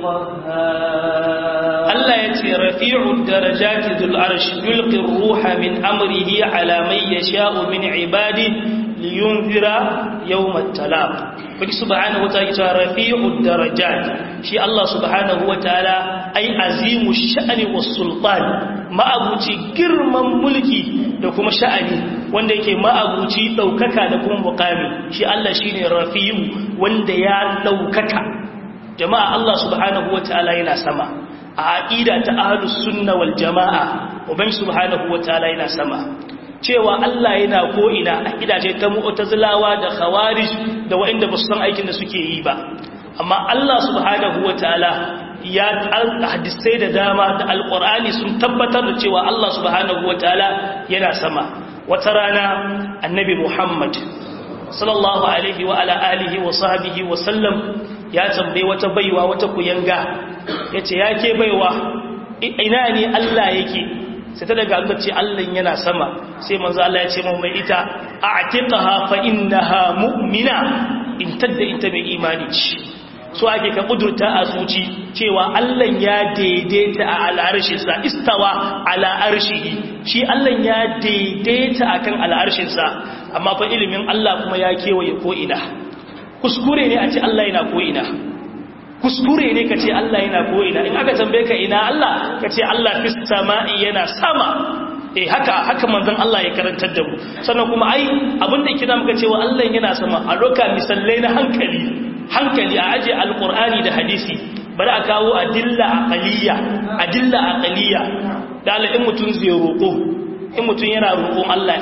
Allah ya ce rafi'ud darajati dhul arsh yulqi ar-ruha min amrihi ala man yasha'u min ibadi liyunzira yawm at-talaq Baki subhanahu wataala ya ce rafi'ud darajat shi Allah subhanahu wataala ai azimu sha'ani was sultan ma'abuci girman mulki da kuma sha'ani wanda yake ma'abuci daukaka da kuma muqami shi Allah shine rafi'u wanda ya daukaka jama'a Allah subhanahu wata'ala yana sama a aqida ta ahlus sunna wal jama'a uban subhanahu wata'ala yana sama cewa Allah yana ko ina aqida ce ta mu'tazilawa da khawarij da wa'inda ba su san aikin da suke yi ba amma Allah subhanahu wata'ala ya hadisai da dama da alqur'ani sun tabbatar da cewa Allah subhanahu wata'ala yana sama wata rana annabi Muhammad sallallahu alaihi wa ala alihi wa sahbihi wa sallam ya tambaye wata baiwa wata kuyanga yace yake baiwa ina ne Allah yake sai ta daga Allah ce Allah yana sama sai manzo Allah ya ce mu mai ita a'tiqaha fa innaha mu'mina in tadda ita mai imani ce so ake ka kudurta a zuci cewa Allah ya daidaita a al'arshinsa istawa ala arshihi shi Allah ya daidaita akan al'arshinsa amma fa ilimin Allah kuma ya kewaye ko ina kuskure ne a ce Allah yana ko ina kuskure ne ka ce Allah yana ko ina in aka tambaye ka ina Allah ka ce Allah fis sama'i yana sama eh haka haka manzon Allah ya karantar da mu sannan kuma ai abinda yake da muka cewa Allah yana sama a loka misallai na hankali hankali a aje alqur'ani da hadisi bari a kawo adilla aqliya adilla aqliya da Allah in mutun zai roko in mutun yana roƙon Allah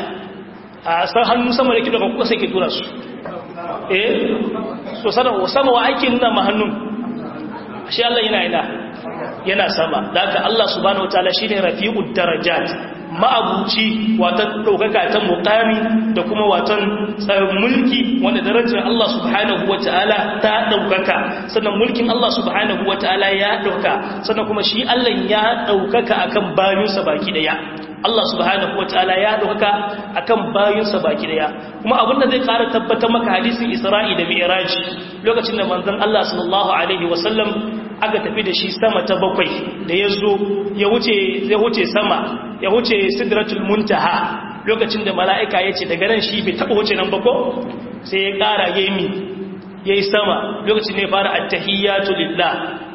a san hannu sama da kido ko sai ke tura su eh so sana sama wa aikin nuna ma hannun shi Allah yana ina yana sama da haka Allah subhanahu wataala shine rafi'ud darajat ma'abuci watan daukaka ta muqami da kuma watan tsarin mulki wanda darajar Allah subhanahu wataala ta daukaka sannan mulkin Allah subhanahu wataala ya dauka sannan kuma shi Allah ya daukaka akan bayinsa baki daya Allah subhanahu wataala ya dauka akan bayinsa baki daya kuma abinda zai ƙara tabbatar maka hadisin Isra'i da Mi'raj lokacin da manzon Allah sallallahu alaihi wasallam aka tafi da shi sama ta bakwai da ya zo ya wuce sama ya wuce sidratul muntaha lokacin da mala'ika ya ce daga nan shi bai taɓa wuce nan bako sai ya ƙara ya yi ya yi sama lokacin ne fara attahiyyatu lillah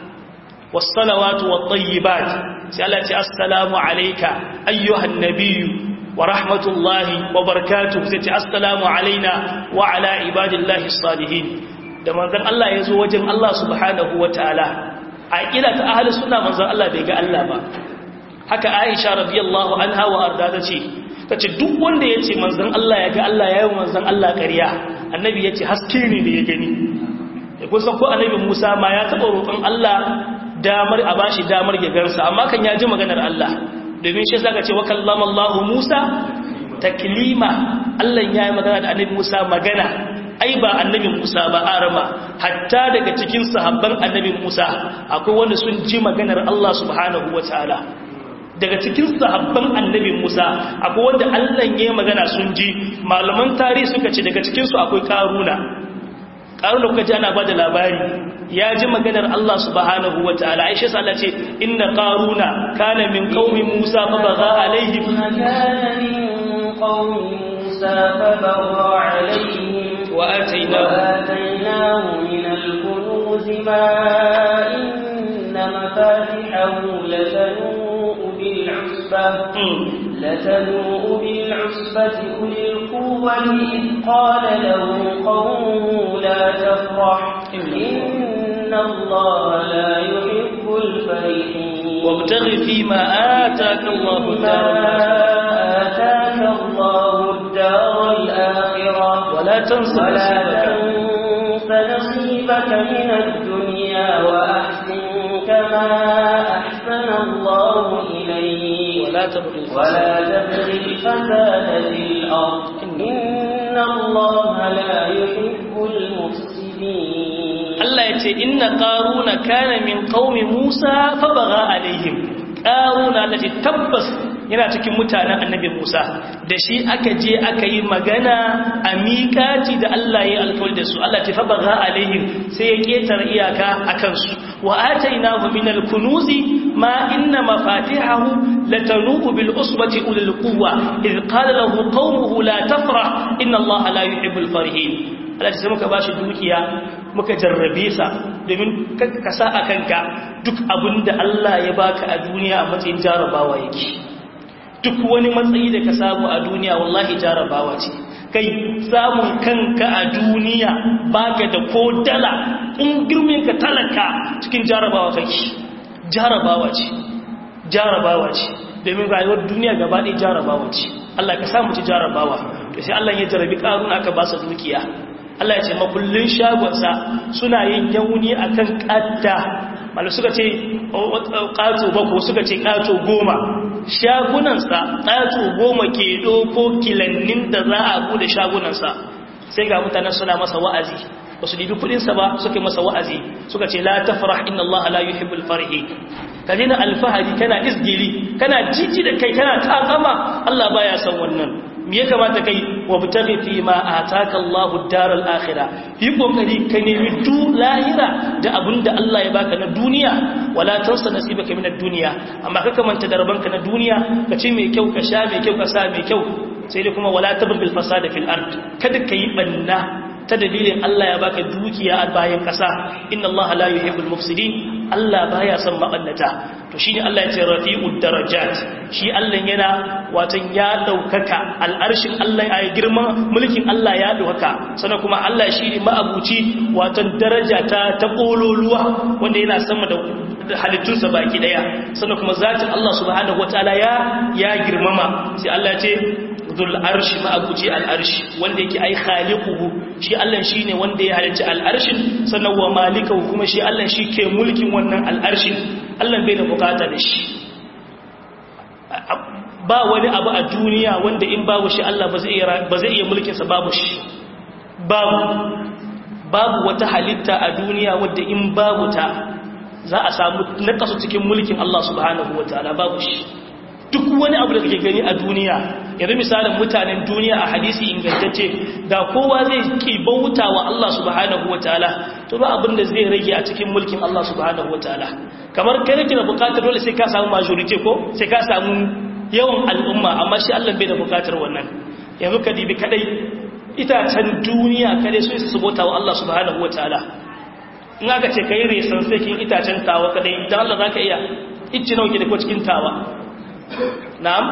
wassalawatu wattayyibat sai Allah ce assalamu alayka ayyuhan nabiyyu wa rahmatullahi wa barakatuh sai ce assalamu alaina wa ala ibadillahi salihin da manzon Allah ya zo wajen Allah subhanahu wataala a ƙila ta ahli suna manzan Allah bai ga Allah ba haka Aisha radiyallahu anha wa arda ta ce ta ce duk wanda ya ce manzan Allah ya ga Allah ya yi manzan Allah ƙarya annabi ya ce haske ne da ya gani ya kusa ko annabi Musa ma ya taɓa roƙon Allah damar a bashi damar ya gansa amma kan ya ji maganar Allah domin shi zaka ce wa kallama Allah Musa taklima Allah ya yi magana da annabi Musa magana ai ba annabin Musa ba arama hatta daga cikin sahabban annabin Musa akwai wanda sun ji maganar Allah subhanahu wataala daga cikin sahabban annabin Musa akwai wanda Allah ya magana sun ji malaman tarihi suka ce daga cikin su akwai Karuna Karuna kuka ji ana bada labari ya ji maganar Allah subhanahu wataala Aisha sa Allah ce inna Karuna kana min qaumi Musa fa baga alaihim kana min qaumi Musa fa baga alaihim وآتيناه, وآتيناه من الكنوز ما إن مفاتحه لتنوء بالعصبة لتنوء بالعصبة أولي القوة إذ قال له قومه لا تفرح إن الله لا يحب الفرحين وابتغ فيما آتاك الله الدار آتاك الله الدار الآخرة ولا تنس ولا تنس نصيبك من الدنيا وأحسن كما أحسن الله إليك ولا تبغي ولا تبغي الفساد في الأرض إن الله لا يحب المفسدين Allah ya ce inna qaruna kana min qaumi Musa fa baga alaihim qaruna lati tabbas yana cikin mutanen annabi Musa da shi aka je aka yi magana a miƙati da Allah ya alƙawari da su Allah ta fa baga alaihim sai ya ketar iyaka akan su wa atainahu min al-kunuzi ma inna mafatihahu latanu'u bil usbati ulil quwwa idh qala lahu qaumuhu la tafrah inna Allah la yuhibbul farihin Allah sai muka bashi dukiya muka jarrabe sa domin ka sa a kanka duk abinda Allah ya baka a duniya a matsayin jarabawa yake duk wani matsayi da ka samu a duniya wallahi jarabawa ce kai samun kanka a duniya baka da ko dala in girmin ka talaka cikin jarabawa kake jarabawa ce jarabawa ce domin rayuwar duniya gaba ɗaya jarabawa ce Allah ka samu ci jarabawa to sai Allah ya jarabi karun aka ba sa dukiya Allah ya ce makullin shagonsa suna yin yauni akan kadda malu suka ce ƙato bako suka ce ƙato goma shagunansa ƙato goma ke ɗoko kilannin da za a bude shagunansa sai ga mutanen suna masa wa'azi ba su dibi kudinsa ba suka masa wa'azi suka ce la tafrah inna Allah la yuhibbul farihi ka dina alfahari kana isgili kana jiji da kai kana takama Allah baya son wannan me ya kamata kai wa butaghi fi ma ataka Allahu daral akhirah yi kokari ka nemi du lahira da abinda Allah ya baka na duniya wala tansa nasibaka min ad-dunya amma ka kamanta da rabanka na duniya ka ci mai kyau ka sha mai kyau ka sa mai kyau sai dai kuma wala tabghil fasada fil ard kada kai banna ta dalilin Allah ya baka dukiya a bayan kasa inna Allah la yuhibbul mufsidin Allah baya son mabannata to shine Allah ya ce rafi'ud darajat shi Allah yana watan ya daukaka al'arshin Allah ya girma mulkin Allah ya daukaka sannan kuma Allah shine ma'abuci watan daraja ta ta kololuwa wanda yana sama da halittunsa baki daya sannan kuma zatin Allah subhanahu wataala ya ya girmama sai Allah ya ce zul arshi ma'abuci al'arshi wanda yake ai khaliquhu shi Allah shine wanda ya halicci al'arshin sannan wa malikahu kuma shi Allah shi ke mulkin wannan al'arshin Allah bai da bukata da shi ba wani abu a duniya wanda in babu shi Allah ba zai iya ba zai iya mulkin sa babu shi babu babu wata halitta a duniya wadda in babu ta za a samu nakasu cikin mulkin Allah subhanahu wataala babu shi duk wani abu da kake gani a duniya yanzu misalin mutanen duniya a hadisi ingantacce da kowa zai ki bauta wa Allah subhanahu wataala to ba abin da zai rage a cikin mulkin Allah subhanahu wataala kamar kai kake da bukatar dole sai ka samu majority ko sai ka samu yawan al'umma amma shi Allah bai da bukatar wannan yanzu ka dibi kadai itacen duniya kadai sun su bauta wa Allah subhanahu wataala in aka ce kai resan sai kin itacen tawa kadai dan Allah zaka iya icci nawa ke da ko cikin tawa na'am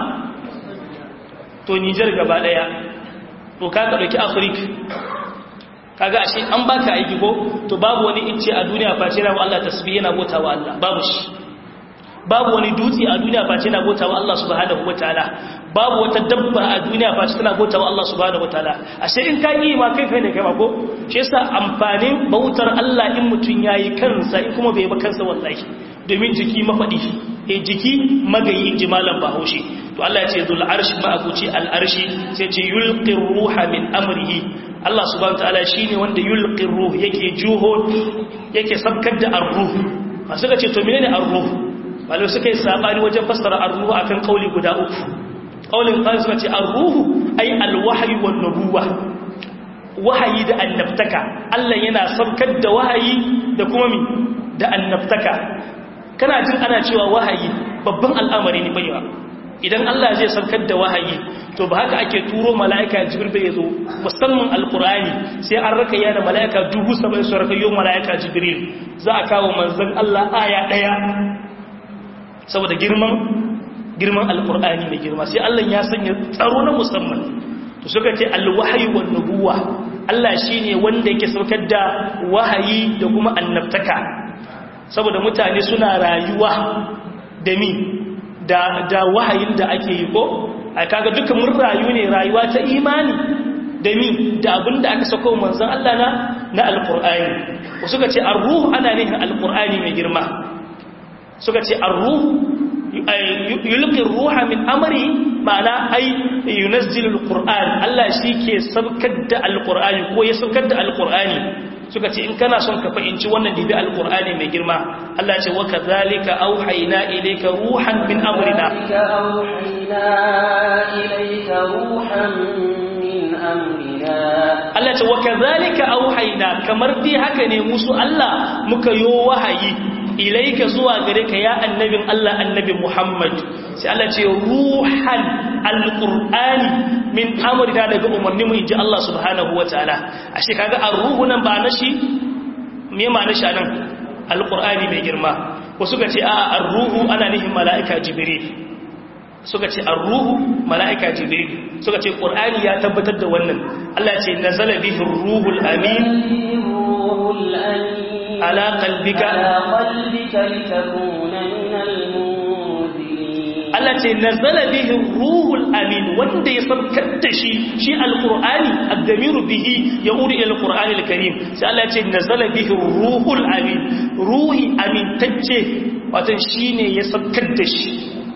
to Niger gaba daya to ka ka dauki Africa kaga ashe an baka aiki ko to babu wani icce a duniya face na Allah tasbih yana botawa Allah babu shi babu wani dutse a duniya face na botawa Allah subhanahu wataala babu wata dabba a duniya face tana botawa Allah subhanahu wataala ashe in ka yi ma kai kai ne kai ma ko shi yasa amfanin bautar Allah in mutun yayi kansa in kuma bai ba kansa wallahi domin jiki mafadi e jiki magayi jimalan bahaushe to Allah ya ce zul arshi ma'abuci al arshi sai ce yulqir ruha min amrihi Allah subhanahu wataala shine wanda yulqir ruh yake juho yake sabkar da ar-ruh masu ga ce to menene ar-ruh malai suka yi sabani wajen fassara ar-ruh akan kauli guda uku kaulin kan suka ce ar-ruh ay al-wahyi wan nubuwa wahayi da annabtaka Allah yana sabkar da wahayi da kuma mi da annabtaka kana jin ana cewa wahayi babban al'amari ne baiwa idan Allah zai saukar da wahayi to ba haka ake turo mala'ika jibril bai zo musamman alqur'ani sai an raka yana mala'ika dubu saba'in su raka yau mala'ika jibril za a kawo manzon Allah aya daya saboda girman girman alqur'ani mai girma sai Allah ya sanya tsaro na musamman to suka ce alwahyi wan nubuwa Allah shine wanda yake saukar da wahayi da kuma annabtaka saboda mutane suna rayuwa da mi da, da wahayin da ake yi ko a kaga duka mun rayu ne rayuwa ta imani da mi da abin da aka sako manzan Allah na na alkur'ani suka ce arruhu ana nihin alkur'ani mai girma suka ce arruhu yulqi ruha min amri ma'ana ai yunazzilu alquran Allah shi ke sabkar da alqur'ani ko ya sabkar da alqur'ani suka ce in kana son ka fahimci wannan dibi alqur'ani mai girma Allah ce wa kadhalika auhayna ilayka ruhan min amrina Allah ce wa kadhalika auhayna kamar dai haka ne musu Allah muka yo wahayi ilaika zuwa gare ka ya annabin Allah annabi Muhammad sai Allah ce ruhan alqur'ani min amrina daga umarni mu inji Allah subhanahu wataala ashe kaga ar-ruhu nan ba nashi me ma nashi nan alqur'ani mai girma ko suka ce a ar-ruhu ana nihin mala'ika jibril suka ce ar-ruhu mala'ika jibril suka ce qur'ani ya tabbatar da wannan Allah ce nazala bihi ar-ruhul amin على قلبك على قلبك لتكون من المنذرين التي نزل به الروح الأمين wanda ya saukar da shi shi alqur'ani ad-damir bihi yaudu ila alqur'an alkarim sai Allah ya ce nazala bihi ruhul amin ruhi amintacce wato shine ya saukar da shi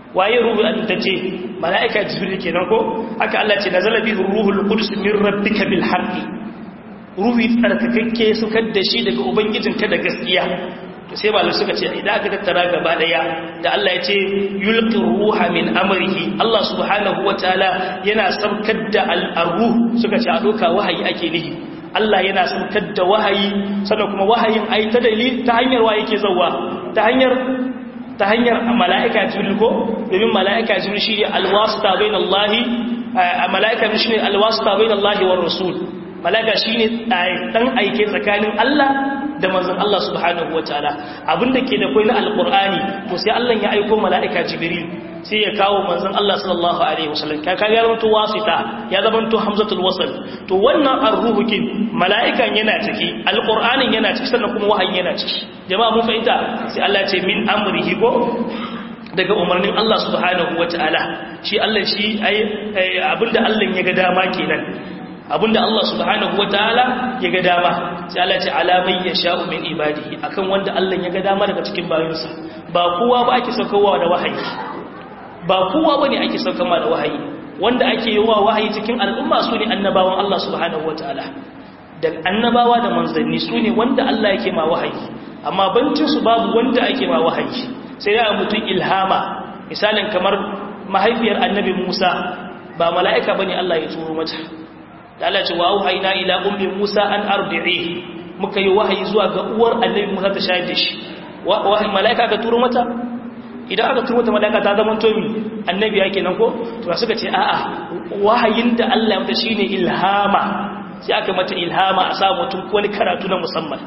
waye ruhu amintacce mala'ika jibril kenan ko haka Allah ce nazala bihi ruhul qudus min rabbika bil haqqi ruhi tsarkakakke sukar da shi daga ubangijinka da gaskiya to sai malamai suka ce idan aka tattara gaba daya da Allah ya ce yulqi ruha min amrihi Allah subhanahu wataala yana saukar da al-ruh suka ce a doka wahayi ake nihi Allah yana saukar da wahayi sannan kuma wahayin ai ta dalil ta hanyar wa yake zawwa ta hanyar ta hanyar mala'ika jibril ko domin mala'ika jibril shine alwasita bainallahi mala'ika jibril shine alwasita bainallahi war rasul mala'ika shine dan aike tsakanin Allah da manzon Allah subhanahu wataala abinda ke da kai na alqur'ani to sai Allah ya aika mala'ika jibril sai ya kawo manzon Allah sallallahu alaihi wasallam ka kaga ya to wasita ya zamanto hamzatul wasl to wannan arruhukin mala'ikan yana ciki alqur'anin yana ciki sannan kuma wahayin yana ciki jama'a mun fahimta sai Allah ce min amrihi ko daga umarnin Allah subhanahu wataala shi Allah shi abinda Allah ya ga dama kenan abinda Allah subhanahu wataala ya ga dama sai Allah ce alamai yasha'u min ibadihi akan wanda Allah ya ga dama daga cikin bayinsa ba kowa ba ake saukowa da wahayi ba kowa bane ake saukama da wahayi wanda ake yi wa wahayi cikin al'umma su ne annabawan Allah subhanahu wataala da annabawa da manzanni su ne wanda Allah yake ma wahayi amma bancin su babu wanda ake ma wahayi sai ya mutum ilhama misalin kamar mahaifiyar annabi Musa ba mala'ika bane Allah ya turo mata da Allah ce wa auhayna ila ummi Musa an arbi'i muka yi wahayi zuwa ga uwar annabi Musa ta shayar da shi wahayi mala'ika ka turo mata idan aka turo ta mala'ika ta zama tomi annabi yake nan ko to suka ce a'a wahayin da Allah ya mata shine ilhama sai aka mata ilhama a sa mutum wani karatu na musamman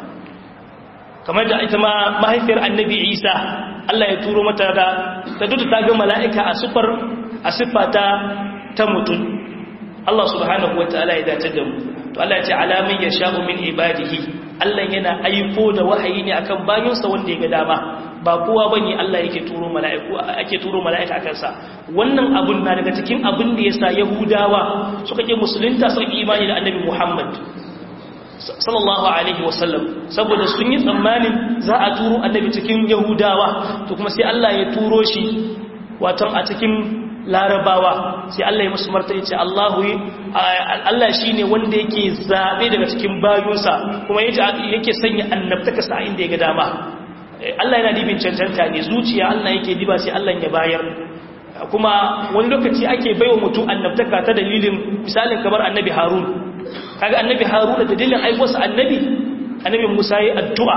kamar da ita ma mahaifiyar annabi Isa Allah ya turo mata da ta dutu ta ga mala'ika a sifar a siffata ta mutum Allah subhanahu wataala ya dace da mu to Allah ya ce alamin yasha'u min ibadihi Allah yana aiko da wahayi ne akan bayinsa wanda ya ga dama ba kowa bane Allah yake turo mala'iku ake turo mala'ika akan sa wannan abun na daga cikin abin da yasa yahudawa suka ke musulunta suka ki imani da annabi Muhammad sallallahu alaihi wasallam saboda sun yi tsammanin za a turo annabi cikin yahudawa to kuma sai Allah ya turo shi wato a cikin larabawa sai Allah ya musu martani ce Allahu Allah shine wanda yake zabe daga cikin bayunsa kuma yake sanya annabtaka sa inda ya ga dama Allah yana dibin cancanta ne zuciya Allah yake diba sai Allah ya bayar kuma wani lokaci ake baiwa mutum annabtaka ta dalilin misalin kamar annabi Harun kaga annabi Harun da dalilin aiwarsa annabi annabi Musa yayi addu'a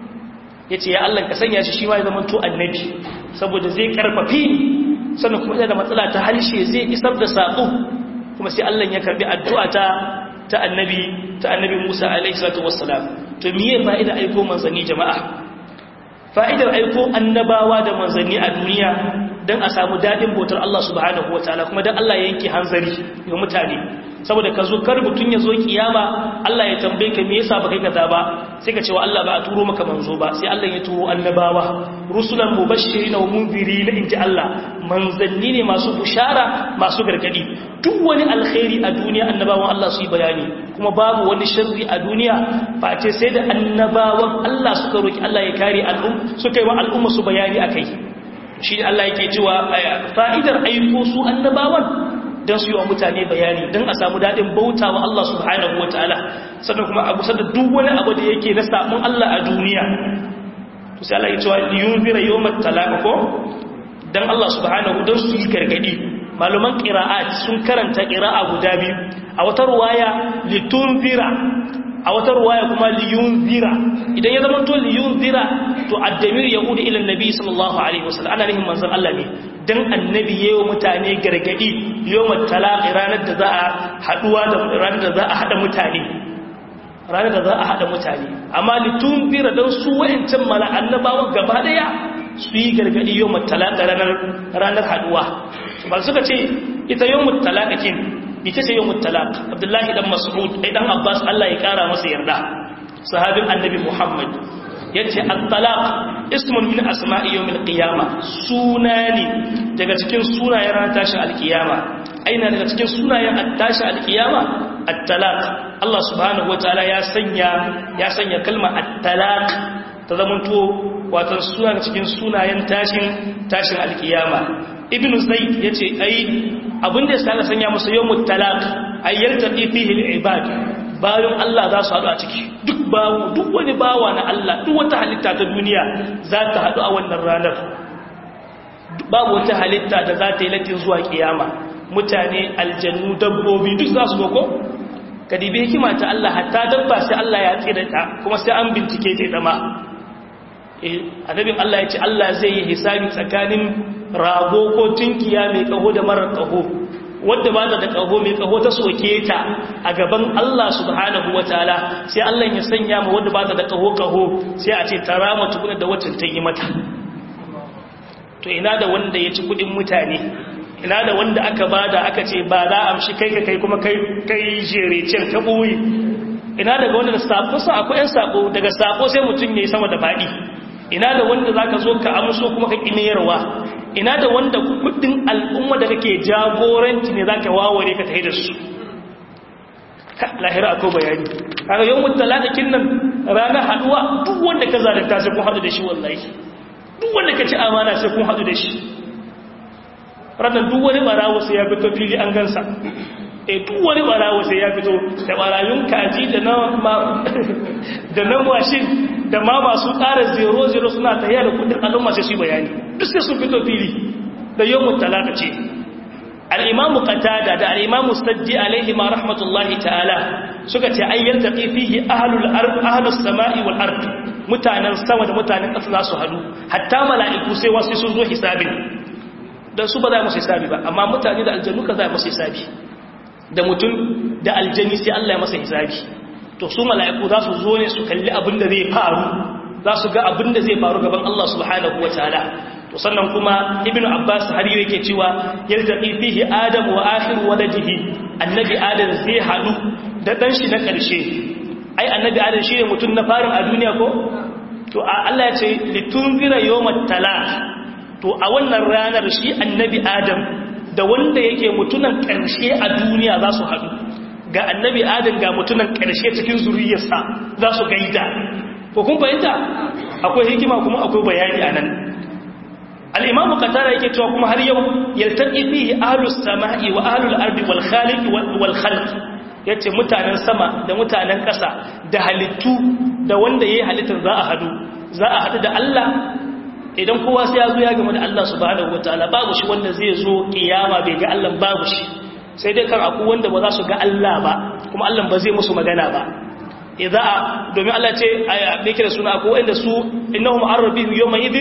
yace ya Allah ka sanya shi shi ma ya zama to annabi saboda zai karfafi ni sannan kuma da matsala ta harshe zai isar da saƙo kuma sai Allah ya karbi addu'a ta ta annabi ta annabi Musa alaihi salatu wassalam to miye fa'ida aiko manzanni jama'a fa'idar aiko annabawa da manzanni a duniya dan a samu dadin bautar Allah subhanahu wataala kuma dan Allah ya yanke hanzari ga mutane saboda ka zo kar mutun ya zo kiyama Allah ya tambaye ka me yasa ba kai kaza ba sai ka ce wa Allah ba a turo maka manzo ba sai Allah ya turo annabawa rusulan mubashirin wa munzirin inji Allah manzanni ne masu bushara masu gargadi duk wani alkhairi a duniya annabawan Allah su yi bayani kuma babu wani sharri a duniya face sai da annabawan Allah suka roki Allah ya kare al'um suka yi wa al'umma su bayani akai shi ne Allah yake cewa fa'idar aiko su annabawan don su yi wa mutane bayani don a samu daɗin bauta wa Allah subhanahu wa ta'ala sannan kuma a kusa da duk wani abu da yake na samun Allah a duniya to sai Allah ya cewa liyun zira yau matalaka ko don Allah subhanahu don su yi gargadi maluman ƙira'at sun karanta ƙira'a guda biyu a wata ruwaya litun zira a wata ruwaya kuma liyun zira idan ya zama to liyun zira to addamir ya hudu ilan nabi sallallahu alaihi wasallam ana nihin manzon Allah ne dan annabi yayin mutane gargadi yawmat talaqi ranar da za a haduwa da ranar da za a hada mutane ranar da za a hada mutane amma litun zira dan su wayancan mala annabawa gaba daya su yi gargadi yawmat talaqi ranar ranar haduwa ba suka ce ita yawmat talaqin ita ce yawmut talaq abdullahi dan mas'ud ai dan abbas Allah ya kara masa yarda sahabin annabi muhammad yace at-talaq ismun min asma'i yawmil qiyama sunani daga cikin sunayen ran tashin alkiyama aina daga cikin sunayen at-tashi alkiyama at-talaq Allah subhanahu wataala ya sanya ya sanya kalma at-talaq ta zamanto wato suna cikin sunayen tashin tashin alkiyama ibn zayd yace ai abin da yasa sanya musu yawmut talaq ay yaltaqi fihi al-ibad bayan Allah za su haɗu a ciki duk bawo duk wani bawa na Allah duk wata halitta ta duniya za ta haɗu a wannan ranar babu wata halitta da za ta yi latin zuwa kiyama mutane aljannu dabbobi duk za su goko kadibi hikima ta Allah hatta dabba sai Allah ya tsira ta kuma sai an bincike ta dama eh annabin Allah ya ce Allah zai yi hisabi tsakanin rago ko tunkiya mai kaho da marar kaho wadda ba da kaho mai kaho ta soke ta a gaban Allah subhanahu wataala sai Allah ya sanya ma wadda ba da kaho kaho sai a ce tarama tukuna da wacce ta yi mata to ina da wanda ya ci kudin mutane ina da wanda aka bada aka ce ba za a amshi kai ka kai kuma kai kai jerecen ka boye ina daga wanda da sako sa akwai yan sako daga sako sai mutum yayi sama da fadi ina da wanda zaka zo ka amso kuma ka kiniyarwa ina da wanda kudin al'umma da kake jagoranci ne zaka waware ka tafi da su lahira akwai bayani kaga yawmut talatakin nan ranar haduwa duk wanda ka zalunta sai kun hadu da shi wallahi duk wanda ka ci amana sai kun hadu da shi ranar duk wani barawo sai ya fito fili an gansa e duk wani barawo sai ya fito da barayun kaji da na da na mashin da ma masu ƙara zero zero suna tafiya da kudin al'umma sai su bayani duk sai sun fito fili da yawon talaka ce al'imamu qatada da al'imamu saddi alaihi ma rahmatullahi ta'ala suka ce ayyar taƙi fihi ahalus sama'i wal ard mutanen sama da mutanen ƙasa za su hadu hatta mala'iku sai wasu sun zo hisabin don su ba za musu hisabi ba amma mutane da aljanu ka za musu hisabi da mutum da aljani sai Allah ya masa hisabi to su mala'iku za su zo ne su kalli abin da zai faru za su ga abin da zai faru gaban Allah subhanahu wa ta'ala to sannan kuma ibn abbas har yau yake cewa yaltaqi fihi adam wa akhir waladihi annabi adam zai hadu da dan shi na karshe ai annabi adam shine mutum na farin a duniya ko to Allah ya ce litunzira yawmat talaq to a wannan ranar shi annabi adam da wanda yake mutunan ƙarshe a duniya za su haɗu ga annabi adam ga mutunan ƙarshe cikin zuriyarsa za su gaida ko kun fahimta akwai hikima kuma akwai bayani a nan al'imamu katara yake cewa kuma har yau yaltaƙi fihi ahlus sama'i wa ahlul ardi wal khaliq wal khalq yace mutanen sama da mutanen ƙasa da halittu da wanda yayi halittar za a hadu za a hadu da Allah idan kowa sai ya zo ya gama da Allah subhanahu wataala babu shi wanda zai zo kiyama bai ga Allah babu shi sai dai kan aku wanda ba za su ga Allah ba kuma Allah ba zai musu magana ba idza domin Allah ce a bai kira suna ko wanda su innahum arrabihim yawma idin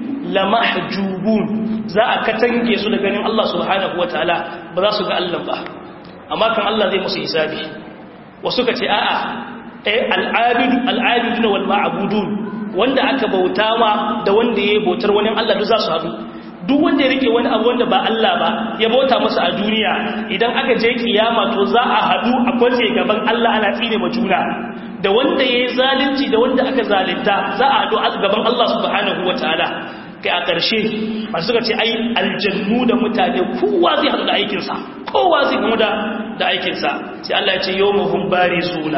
lamahjubun za a katange su da ganin Allah subhanahu wataala ba za su ga Allah ba amma kan Allah zai musu hisabi wasu ka ce a'a eh al-abidu al-abiduna wal ma'budun wanda aka bauta ma da wanda ya bautar wani Allah duk za su haɗu duk wanda ya rike wani abu wanda ba Allah ba ya bauta masa a duniya idan aka je kiyama to za a haɗu a kwace gaban Allah ana tsine ma juna da wanda ya yi zalunci da wanda aka zalunta za a haɗu a gaban Allah subhanahu wataala kai a ƙarshe masu suka ce ai aljannu da mutane kowa zai haɗu da aikinsa kowa zai gamu da da aikinsa sai Allah ya ce yawmuhum barizuna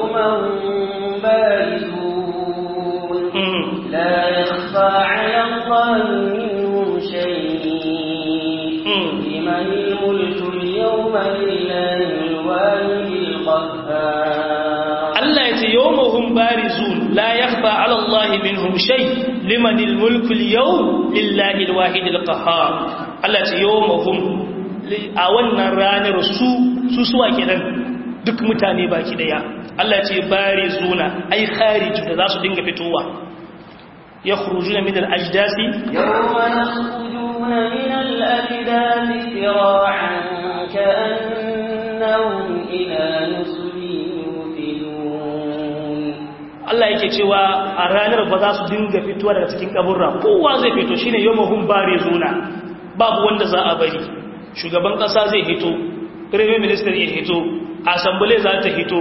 yawmuhum barizuna لا يخفى على الله منهم شيء لمن الملك اليوم لله الواحد القهار الله يتي يومهم بارزون لا يخفى على الله منهم شيء لمن الملك اليوم لله الواحد القهار الله يتي يومهم a wannan ranar su su suwa kenan duk mutane baki daya Allah ce bari zuna ai khariju da za su dinga fitowa ya khurujuna min al-ajdasi yawma yakhrujuna min al-ajdasi sira'an ka'annahum ila nusbin yufidun Allah yake cewa a ranar ba za su dinga fitowa daga cikin kaburra kowa zai fito shine yawmahum bari zuna babu wanda za a bari shugaban kasa zai hito prime minister ya hito assembly za ta hito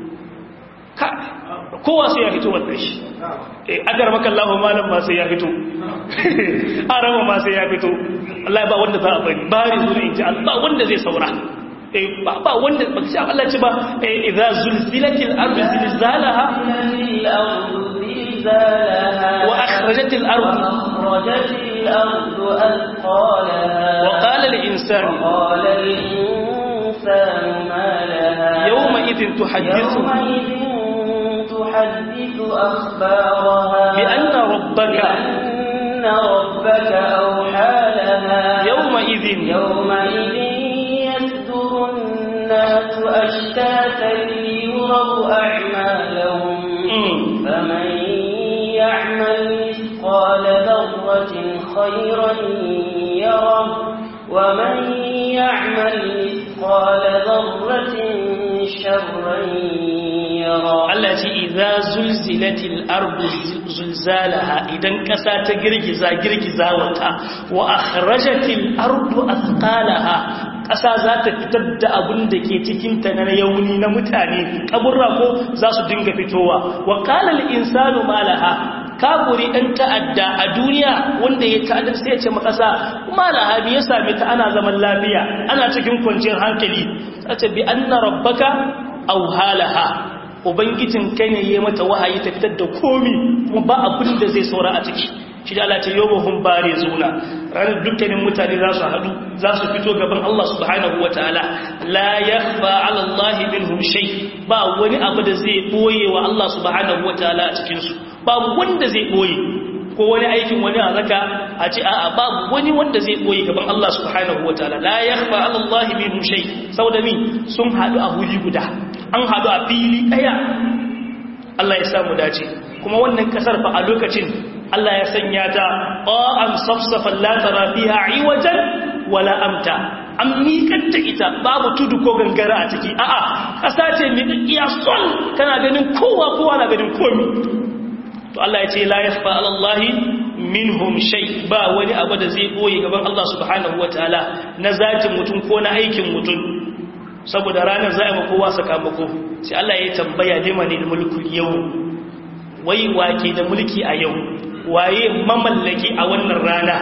kowa sai ya fito wadda shi agar makallahu malam ma sai ya fito arama ma sai ya fito Allah ba wanda za a bari bari zuwa in ji Allah wanda zai saura ba wanda ba shi Allah ce ba idza zulzilatil ardu zilzalaha wa akhrajatil ardu akhrajatil الأرض أثقالها وقال الإنسان وقال الإنسان ما لها يومئذ تحدث يومئذ تحدث أخبارها بأن ربك بأن ربك أوحى لها يومئذ يومئذ يصدر الناس أشتاتا ليروا أعمالهم مم. فمن يعمل مثقال ذرة خيرا يره ومن يعمل مثقال ذرة شرا يره Allah ce idza zulzilatil ardu zulzalaha idan kasa ta girgiza girgiza wata wa akhrajatil ardu athqalaha kasa za ta fitar da abun da ke cikin ta na yauni na mutane kaburra ko za su dinga fitowa wa qala al insanu malaha kafuri dan ta'adda a duniya wanda ya ta'adda sai ya ce makasa malaha me ya same ta ana zaman lafiya ana cikin kwanciyar hankali sai bi anna rabbaka aw halaha ubangijin kai ne ya mata wahayi ta fitar da komi kuma ba abin da zai saura a ciki shi da Allah ce yau bahun bare zuna ranar dukkanin mutane za su haɗu za su fito gaban Allah subhanahu wa ta'ala la yakhfa ala Allah minhum shay ba wani abu da zai boye wa Allah subhanahu wa ta'ala a cikin su babu wanda zai boye ko wani aikin wani a zaka a ce a'a babu wani wanda zai boye gaban Allah subhanahu wa ta'ala la yakhfa ala Allah minhum shay saboda min sun haɗu a huri guda an haɗu a fili ɗaya Allah ya samu dace kuma wannan kasar fa a lokacin Allah ya sanya ta ƙa'an safsafan latara fiha iwajen wala amta an miƙanta ita babu tudu ko gangara a ciki a'a ƙasa ce miƙaƙiya sol kana ganin kowa kowa na ganin komi to Allah ya ce la yakhfa ala Allah minhum shay ba wani abu da zai boye gaban Allah subhanahu wataala na zatin mutum ko na aikin mutum saboda ranar za a yi kowa sakamako sai Allah ya tambaya liman mulkul yau wai wake da mulki a yau waye mamallaki a wannan rana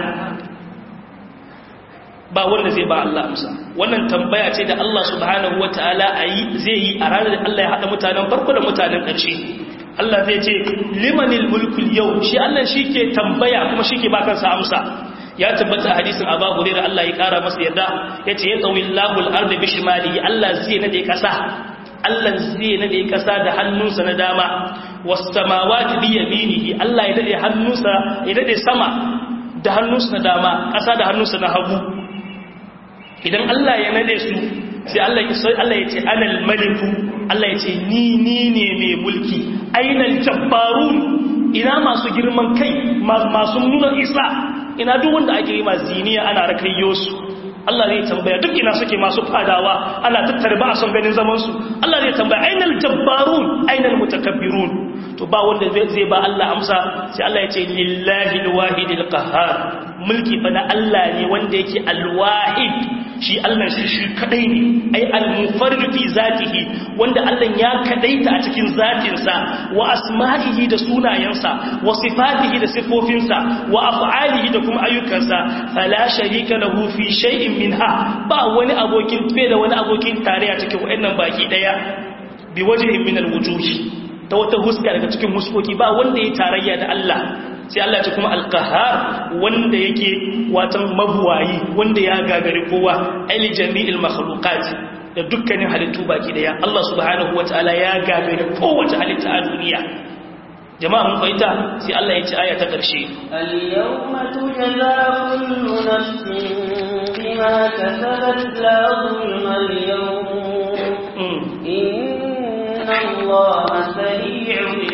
ba wanda zai ba Allah amsa wannan tambaya ce da Allah subhanahu wataala ayi zai yi a ranar da Allah ya hada mutanen farko da mutanen ƙarshe Allah zai ce limanil mulkul yau shi Allah shike tambaya kuma shike ba kansa amsa ya tabbata hadisin Abu Hurairah Allah ya kara masa yarda yace ya tawillahu al-ardi bishimalihi Allah zai nade kasa Allah zai nade kasa da hannunsa na dama was samawati bi yaminihi Allah ya nade hannunsa ya nade sama da hannunsa na dama kasa da hannunsa na hagu idan Allah ya nade su sai Allah ya sai Allah ya ce anal maliku Allah ya ce ni ni ne mai mulki ainal jabbarun ina masu girman kai masu nuna isa ina duk wanda ake yi masu ziniya ana rakayyo su Allah zai tambaya duk ina suke masu fadawa ana tattare ba a son ganin zamansu Allah zai tambaya ainal jabbarun ainal mutakabbirun to ba wanda zai ba Allah amsa sai Allah ya ce lillahi alwahidil qahhar mulki fa na Allah ne wanda yake alwahid shi Allah shi shi kadai ne ai al-mufarrid fi zatihi wanda Allah ya kadaita a cikin zatinsa wa asma'ihi da sunayensa wa sifatihi da sifofinsa wa af'alihi da kuma ayyukansa fala sharika lahu fi shay'in minha ba wani abokin fe da wani abokin tarayya cikin wayannan baki daya bi wajhin min al-wujuh ta wata huska daga cikin huskoki ba wanda ya tarayya da Allah sai Allah ce kuma alkahar wanda yake watan mabuwayi wanda ya gagari kowa aili jami'il makhluqat da dukkanin halittu baki daya Allah subhanahu wataala ya gagari kowace halitta a duniya jama'a mun fahimta sai Allah ya ce aya ta karshe al-yawma tujza kullu nafsin bima kasabat la zulma al-yawm inna Allaha sari'ul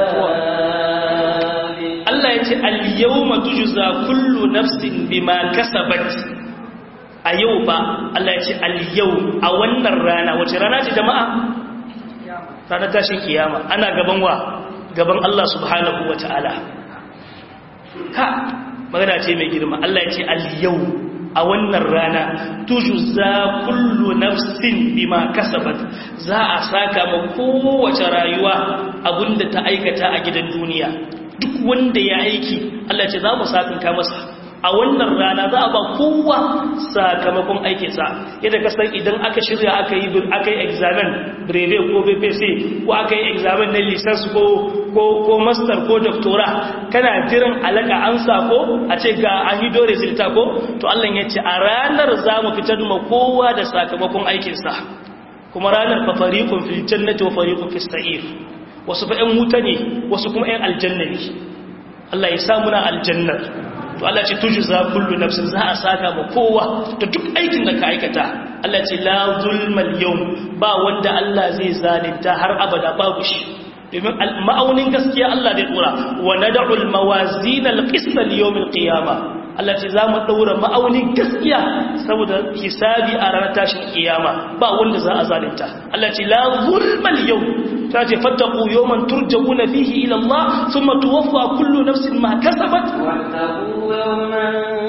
hisab Allah ya ce al-yawma tujza kullu nafsin bima kasabat a yau ba Allah ya ce al-yau a wannan rana wace rana ce jama'a ranar tashin kiyama ana gaban wa gaban Allah subhanahu wata'ala ha magana ce mai girma Allah ya ce al-yau a wannan rana tujza kullu nafsin bima kasabat za a saka ma kowace rayuwa abinda ta aikata a gidan duniya duk wanda ya aiki Allah ce za mu sakinka masa a wannan rana za a ba kowa sakamakon aikinsa yadda ka san idan aka shirya aka yi aka yi examen breve ko bpc ko aka yi examen na lisans ko ko ko master ko doctora kana jiran alaka an sako a ce ga an yi dore zilta ko to Allah ya ce a ranar za mu fitar ma kowa da sakamakon aikinsa kuma ranar fa fariqun fil jannati wa fariqun fis sa'ir wasu fa ƴan wuta ne wasu kuma ƴan aljanna ne Allah ya sa muna aljannar to Allah ce tujza kullu nafsin za a saka ma kowa da duk aikin da ka aikata Allah ce la zulmal yawm ba wanda Allah zai zalunta har abada babu shi domin ma'aunin gaskiya Allah zai dora wa nad'u al mawazin al qist li yawm al qiyamah Allah ce za mu ɗaura ma'aunin gaskiya saboda hisabi a ranar tashin kiyama ba wanda za a zalunta Allah ce la zulmal yau ta ce fattaku yawman turja'una fihi ila Allah thumma tuwaffa kullu nafsin ma kasabat واتقوا يوما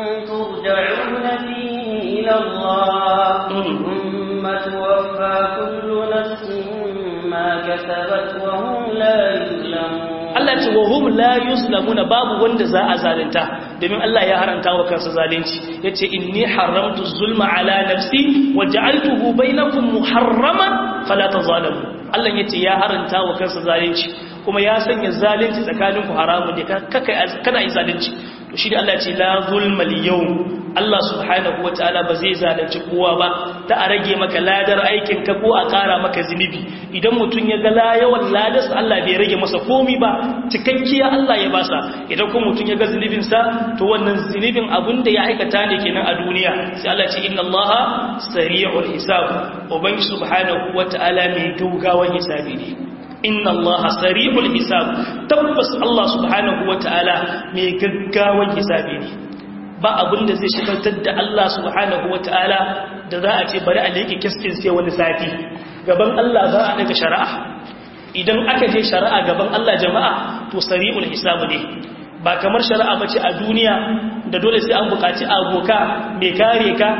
ترجعون فيه إلى الله ثم توفى كل نفس ما كسبت وهم لا يظلمون Allah ce wa hum la yuslamuna babu wanda za a zalunta domin Allah ya haranta wa kansa zalunci yace inni haramtu zulma ala nafsi wa ja'altuhu bainakum muharraman fala tazalamu Allah yace ya haranta wa kansa zalunci kuma ya sanya zalunci tsakaninku haramun ne kada yi zalunci to shi da Allah ce la zulma al-yawm Allah subhanahu wataala ba zai zalunci kowa ba ta a rage maka ladar aikin ka ko a ƙara maka zinubi idan mutum ya ga yawan ladarsa Allah bai rage masa komi ba cikakkiya Allah ya basa idan kuma mutum ya ga zunubin sa to wannan zunubin abin da ya aikata ne kenan a duniya sai Allah ce inna Allah sari'ul hisab ubangi subhanahu wataala mai gaugawan hisabi ne inna Allah sari'ul hisab tabbas Allah subhanahu wataala mai gaggawan hisabi ne ba abin da zai shigaltar da Allah subhanahu wata'ala da za a ce bari a leke kiskin sai wani sati gaban Allah za a daga shari'a idan aka je shari'a gaban Allah jama'a to sari'ul hisabu ne ba kamar shari'a bace a duniya da dole sai an bukaci aboka mai kare ka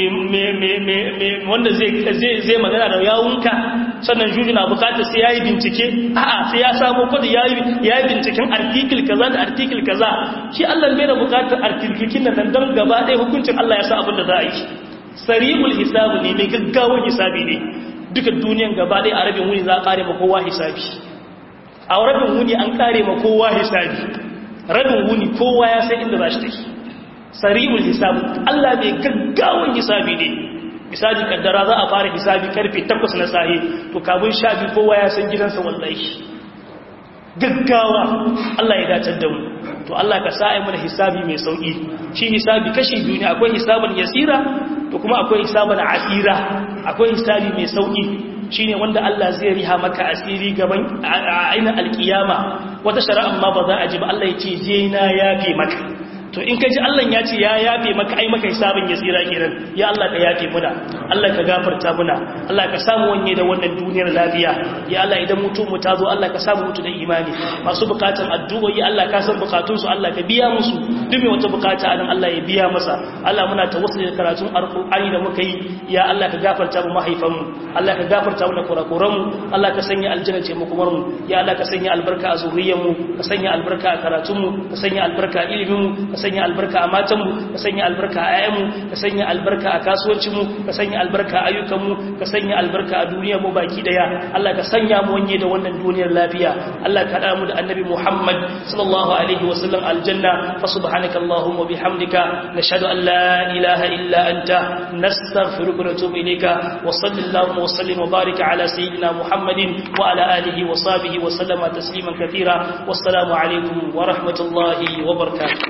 wanda zai magana da yawunka sannan juju na bukatar sai yayi bincike a'a sai ya samu kudi yayi yayi binciken article kaza da article kaza shi Allah bai da bukatar article nan don gaba ɗaya hukuncin Allah ya sa abin da za a yi sari'ul hisabu ne mai gaggawar hisabi ne duka duniyan gaba ɗaya a rabin wuni za a kare ma kowa hisabi a rabin wuni an kare ma kowa hisabi rabin wuni kowa ya san inda za shi take sari'ul hisabu Allah mai gaggawan hisabi ne misali kaddara za a fara hisabi karfe 8 na sahi to kabun sha biyu kowa ya san gidansa wallahi gaggawa Allah ya dace da mu to Allah ka sa ai mana hisabi mai sauki shi hisabi kashi biyu ne akwai hisaban yasira to kuma akwai hisaban asira akwai hisabi mai sauki shine wanda Allah zai riha maka asiri gaban ainihin alkiyama wata shari'a ma ba za a ji ba Allah ya ce je na yafe maka to in ka ji Allah ya ce ya yafe maka ai maka hisabin ya tsira kiran ya Allah ka yafe muna Allah ka gafarta muna Allah ka samu wanye da wannan duniyar lafiya ya Allah idan mutum mu ta zo Allah ka samu mutu da imani masu bukatan addu'o'i Allah ka san bukatun su Allah ka biya musu duk mai wata bukata anan Allah ya biya masa Allah muna tawassuli da karatun alqur'ani da muka yi ya Allah ka gafarta mu mahaifan mu Allah ka gafarta mu da kurakuran mu Allah ka sanya aljanna ce mu kuma mu ya Allah ka sanya albarka a zuriyar mu ka sanya albarka a karatun mu ka sanya albarka a ilimin mu ka sanya albarka a matanmu ka sanya albarka a ayyanmu ka sanya albarka a kasuwancinmu ka sanya albarka a ayyukanmu ka sanya albarka a duniyarmu baki daya Allah ka sanya mu wanye da wannan duniyar lafiya Allah ka hada mu da annabi Muhammad sallallahu alaihi wa sallam aljanna fa subhanaka allahumma bihamdika nashhadu an la ilaha illa anta nastaghfiruka wa natubu ilayka wa sallallahu wa sallim wa barika ala sayyidina Muhammadin wa ala alihi wa sahbihi wa sallama tasliman kathira wassalamu alaikum wa rahmatullahi wa barakatuh